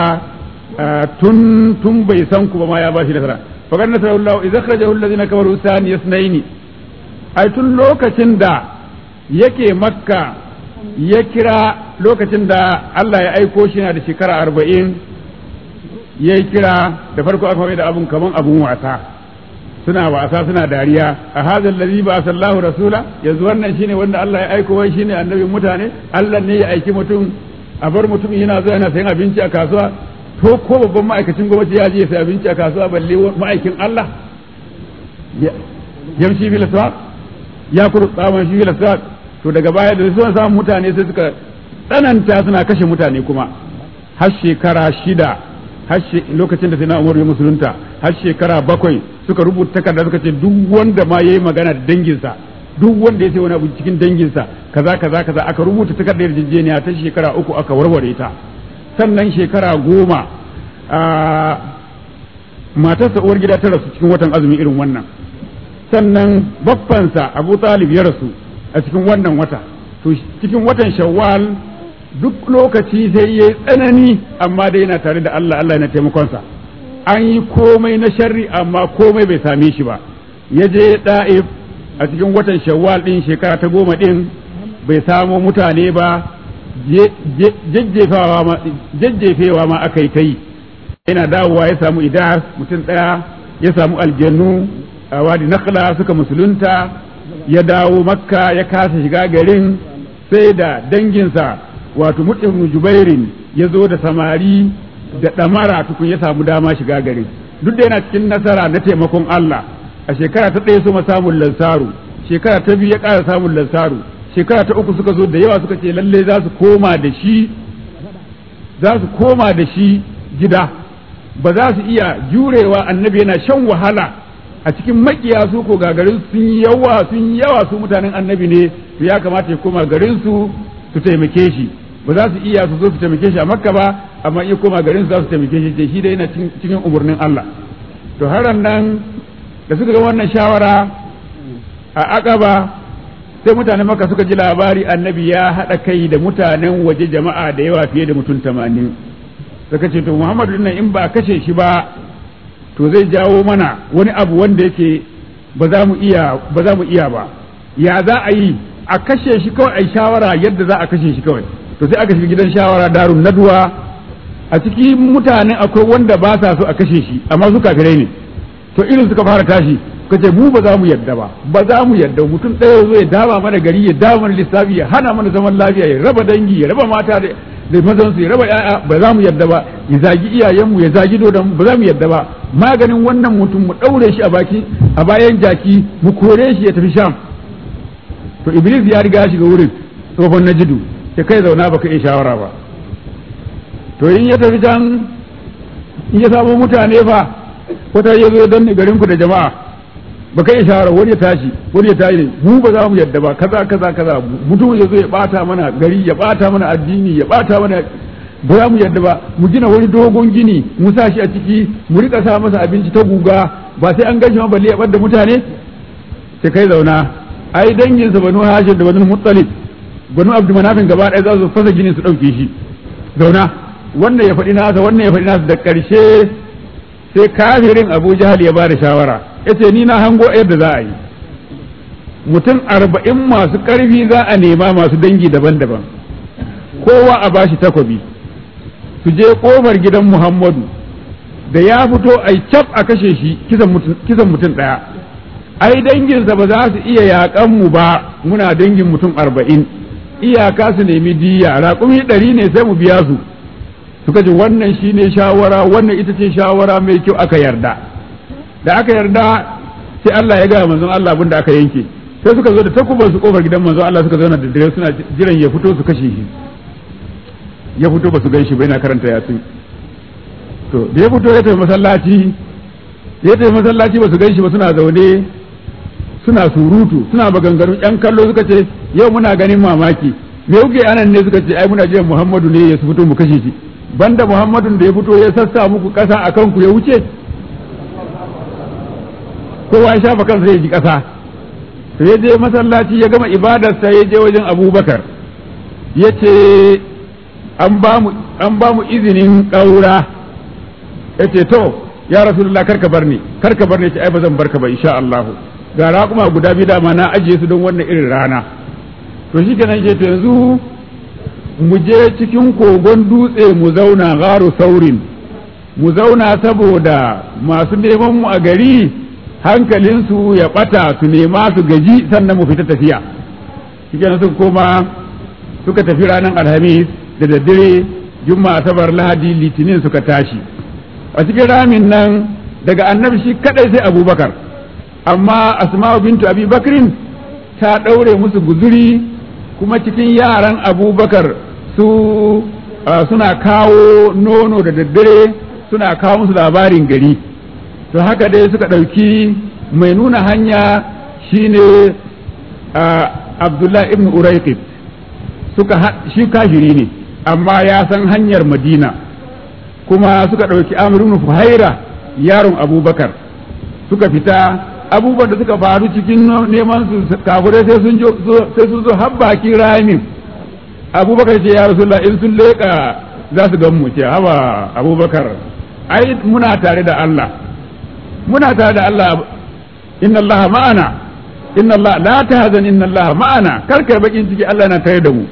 tun tun bai san ku ba ma ya bashi nasara faqad nasarahu Allah idza kharajahu alladhina kafaru thani yasnaini ai tun lokacin da yake makka ya kira lokacin da Allah ya aiko shi na da shekara arba'in ya yi kira da farko aka mai da abun kaman abun wasa suna wasa suna dariya a hadha allazi ba sallahu rasula yanzu wannan shine wanda Allah ya aiko wai shine annabin mutane Allah ne ya aiki mutum a bar mutum yana zuwa yana sayan abinci a kasuwa to ko babban ma'aikacin gwamnati ya je sai abinci a kasuwa balle ma'aikin Allah yamshi bil aswaq ya kuru tsaman shi bil aswaq to daga baya da suna samun mutane sai suka tsananta suna kashe mutane kuma har shekara shida har lokacin da sai na umar ya musulunta har shekara bakwai suka rubuta takarda suka ce duk wanda ma yayi magana da danginsa duk wanda ya sai wani abu cikin danginsa kaza kaza kaza aka rubuta takardar yarjejeniya ta shekara uku aka warware ta sannan shekara goma matarsa uwar gida ta rasu cikin watan azumi irin wannan sannan baffansa abu talib ya rasu a cikin wannan wata to cikin watan shawwal duk lokaci sai ya tsanani amma dai yana tare da Allah Allah yana taimakonsa an yi komai na sharri amma komai bai same shi ba ya je da'if a cikin watan shawwal din shekara ta goma din bai samo mutane ba jajjefewa ma aka yi ta yi yana dawowa ya samu idar mutum ɗaya ya samu aljannu a wadi nakhla suka musulunta ya dawo makka ya kasa shiga garin sai da danginsa wato mutum jubairin ya zo da samari da ɗamara tukun ya samu dama shiga garin duk da yana cikin nasara na taimakon Allah a shekara ta ɗaya suma samun lansaru shekara ta biyu ya ƙara samun lansaru shekara ta uku suka zo da yawa suka ce lalle za su koma da shi za su koma da shi gida ba za su iya jurewa annabi yana shan wahala a cikin makiya su ko gagarin sun yawa sun yawa su mutanen annabi ne to ya kamata ya koma garin su su taimake shi ba za su iya su zo su taimake shi a makka ba amma iya koma garin su za su taimake shi shi da yana cikin umarnin Allah to haran nan da suka ga wannan shawara a akaba sai mutanen makka suka ji labari annabi ya haɗa kai da mutanen waje jama'a da yawa fiye da mutum tamanin suka ce to muhammadu nan in ba a kashe shi ba to zai jawo mana wani abu wanda yake ba za mu iya ba za mu iya ba ya za a yi a kashe shi kawai a shawara yadda za a kashe shi kawai to sai aka shiga gidan shawara darun nadwa a cikin mutane akwai wanda ba sa so a kashe shi amma su kafirai ne to irin suka fara tashi suka ce mu ba za mu yadda ba ba za mu yadda mutum ɗaya zo ya dama mana gari ya dama mana lissafi ya hana mana zaman lafiya ya raba dangi ya raba mata da da mazan su ya raba yaya ba za mu yadda ba ya zagi iyayenmu ya zagi dodon ba za mu yadda ba maganin wannan mutum mu ɗaure shi a baki a bayan jaki mu kore shi ya tafi sham to iblis ya riga ya shiga wurin tsohon najidu ya kai zauna baka iya shawara ba to in ya tafi can in ya samu mutane fa wata ya zo danne garin ku da jama'a baka iya shawara wani ya tashi wani ya tashi mu ba za mu yadda ba kaza kaza kaza mutum ya zo ya bata mana gari ya bata mana addini ya bata mana ba za mu yadda ba mu gina wani dogon gini mu sa shi a ciki mu rika sa masa abinci ta guga ba sai an gashi ma balle ya bar mutane sai kai zauna ai danginsa banu hashim da banu muttalib banu abdu manafin gaba ɗaya za su fasa ginin su ɗauke shi zauna wannan ya faɗi nasa wannan ya faɗi nasa da ƙarshe sai kafirin abu jahal ya bada shawara ya ce ni na hango yadda za a yi mutum arba'in masu ƙarfi za a nema masu dangi daban-daban kowa a bashi takwabi su je ƙofar gidan muhammadu da ya fito a cap a kashe shi kisan mutum ɗaya ai danginsa ba za su iya yaƙan mu ba muna dangin mutum arba'in iyaka su nemi diya raƙumi ɗari ne sai mu biya su suka ce wannan shine shawara wannan ita ce shawara mai kyau aka yarda da aka yarda sai Allah ya gaya manzon Allah abin da aka yanke sai suka zo da takubar su kofar gidan manzon Allah suka zauna da dare suna jiran ya fito su kashe shi ya fito ba su gan shi ba yana karanta yasin to da ya fito ya tafi masallaci ya tafi masallaci ba su gan shi ba suna zaune suna surutu suna maganganu yan kallo suka ce yau muna ganin mamaki me kuke anan ne suka ce ai muna jiran Muhammadu ne ya fito mu kashe shi banda Muhammadun da ya fito ya sassa muku kasa a kanku ya wuce kowa ya shafa kansa ya ji kasa to ya je masallaci ya gama ibadarsa ya je wajen Abubakar ya ce an ba mu izinin ƙaura ya ce to ya rasulullah karka bar ni karka bar ni ce ai ba zan barka ba insha Allah ga raƙuma guda biyu dama na ajiye su don wannan irin rana to shi kenan ce to yanzu mu je cikin kogon dutse mu zauna garu saurin mu zauna saboda masu neman mu a gari hankalinsu ya bata su nema su gaji sannan mu fita tafiya shi suka koma suka tafi ranar alhamis da daddare juma'a asabar lahadi litinin suka tashi a cikin ramin nan daga annabi shi kadai sai abubakar amma asma'u bintu abi bakrin ta ɗaure musu guzuri kuma cikin yaran abubakar su suna kawo nono da daddare suna kawo musu labarin gari to haka dai suka ɗauki mai nuna hanya shine abdullahi ibn uraiqib suka shi kafiri ne amma ya san hanyar madina kuma suka ɗauki amir ibn fuhaira yaron abubakar suka fita abubuwan da suka faru cikin neman su kafirai sai sun sai sun zo har baki ramin abubakar ce ya rasulullah in sun leƙa za su gan mu ce haba abubakar ai muna tare da Allah muna tare da Allah inna Allah ma'ana inna Allah la tahzan inna Allah ma'ana kar kai bakin ciki Allah na tare da mu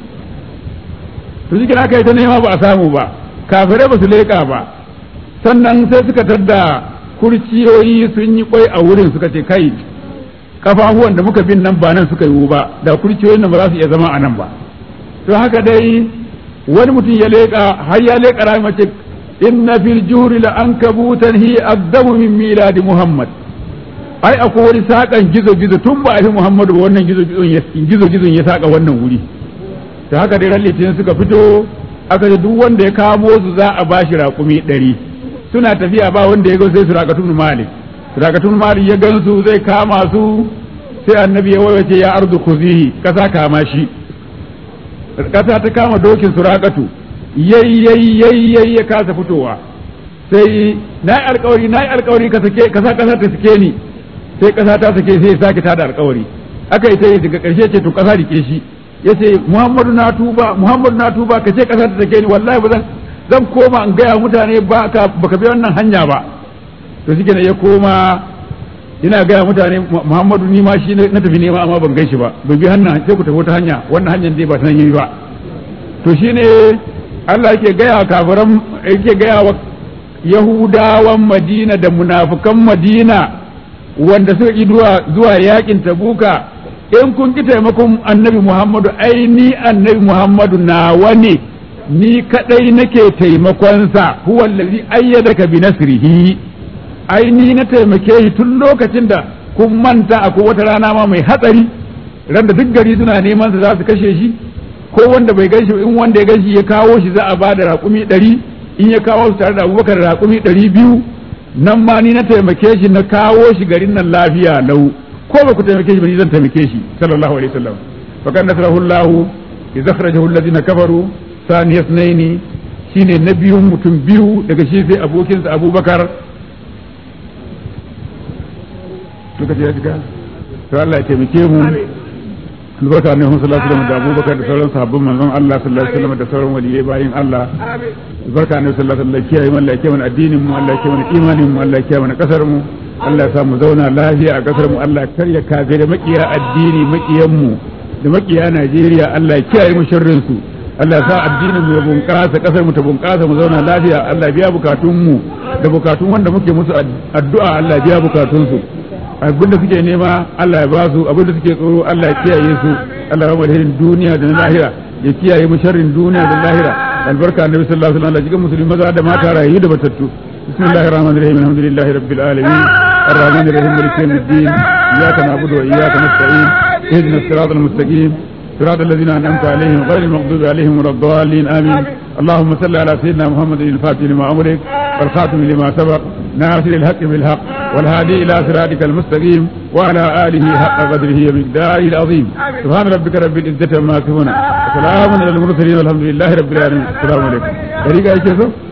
to cikin aka yi ta nema ba a samu ba kafirai ba su leƙa ba sannan sai suka tadda kurciyoyi sun yi kwai a wurin suka ce kai kafafuwan da muka bin nan ba nan suka yiwu ba da kurciyoyin nan ba za su iya zama a nan ba to haka dai wani mutum ya leƙa har ya leƙa rami mace inna fil juhri la ankabutan hi azzamu min miladi muhammad ai akwai wani sakan gizo gizo tun ba a fi muhammadu ba wannan gizo gizo gizon ya saka wannan wuri to haka dai ran litinin suka fito aka ce duk wanda ya kamo su za a bashi raƙumi ɗari suna tafiya ba wanda ya ga sai surakatun malik surakatun malik ya gansu zai kama su sai annabi ya wawace ya arzu kuzihi kasa kama shi kasa ta kama dokin surakatu yayi ya kasa fitowa sai na yi alkawari na yi alkawari ka sake kasa kasa ta sake ni sai kasa ta sake sai ya sake tada alkawari aka yi sai daga karshe ce to kasa rike shi yace muhammadu na tuba muhammadu na tuba ka ce kasa ta sake ni wallahi ba zan zan koma in gaya mutane ba ka baka bi wannan hanya ba to shi ya koma ina gaya mutane Muhammadu ni ma shi na tafi nema amma ban gan shi ba ban bi hannun sai ku tafi wata hanya wannan hanyar dai ba ta yi ba to shine Allah yake gaya kafiran yake gaya wa Yahudawan Madina da munafukan Madina wanda suka ki zuwa yakin Tabuka in kun ki taimakon Annabi Muhammadu ai ni Annabi Muhammadu nawa ne ni kadai nake taimakonsa huwa allazi ayyadaka bi nasrihi ai ni na taimake shi tun lokacin da kun manta akwai wata rana ma mai hatsari ran da duk gari suna neman sa za su kashe shi ko wanda bai ganshi in wanda ya ganshi ya kawo shi za a ba da raƙumi ɗari in ya kawo su tare da abubakar raƙumi ɗari biyu nan ma ni na taimake shi na kawo shi garin nan lafiya lau ko ba ku taimake shi ba ni zan taimake shi sallallahu alaihi wasallam fa kan nasrahu Allah idza akhrajahu alladhina kafaru sani yasnaini shine na biyun mutum biyu daga shi sai abokinsa abubakar lokaci ya shiga to Allah ya taimake mu albarka ne Muhammad sallallahu alaihi wasallam da abubakar da sauran sahabban manzon Allah sallallahu alaihi wasallam da sauran waliyai bayin Allah albarka ne sallallahu alaihi wasallam kiyaye mu Allah ya kiyaye mana addinin mu Allah ya kiyaye mana imanin mu Allah ya kiyaye mana kasar mu Allah ya sa mu zauna lafiya a kasar mu Allah ya karya kafe da makiya addini makiyan mu da makiya Najeriya Allah ya kiyaye mu sharrin su Allah sa addinin mu ya bunƙasa kasar mu ta bunƙasa mu zauna lafiya Allah biya bukatun mu da bukatun wanda muke musu addu'a Allah biya bukatun su abin da suke nema Allah ya ba su abin da suke tsoro Allah ya kiyaye su Allah ya alherin duniya da na lahira ya kiyaye mu sharrin duniya da lahira albarka annabi sallallahu alaihi wasallam Allah jikan musulmi maza da mata rayu da batattu bismillahir rahmanir rahim alhamdulillahi rabbil alamin الرحمن الرحيم مالك يوم الدين اياك نعبد واياك نستعين اهدنا الصراط المستقيم صراط الذين انعمت عليهم غير المغضوب عليهم ولا الضالين امين اللهم صل على سيدنا محمد الفاتح لما امرك والخاتم لما سبق ناصر الحق بالحق والهادي الى صراطك المستقيم وعلى اله حق قدره ومقداره العظيم سبحان ربك رب العزه عما يصفون وسلام على المرسلين والحمد لله رب العالمين السلام عليكم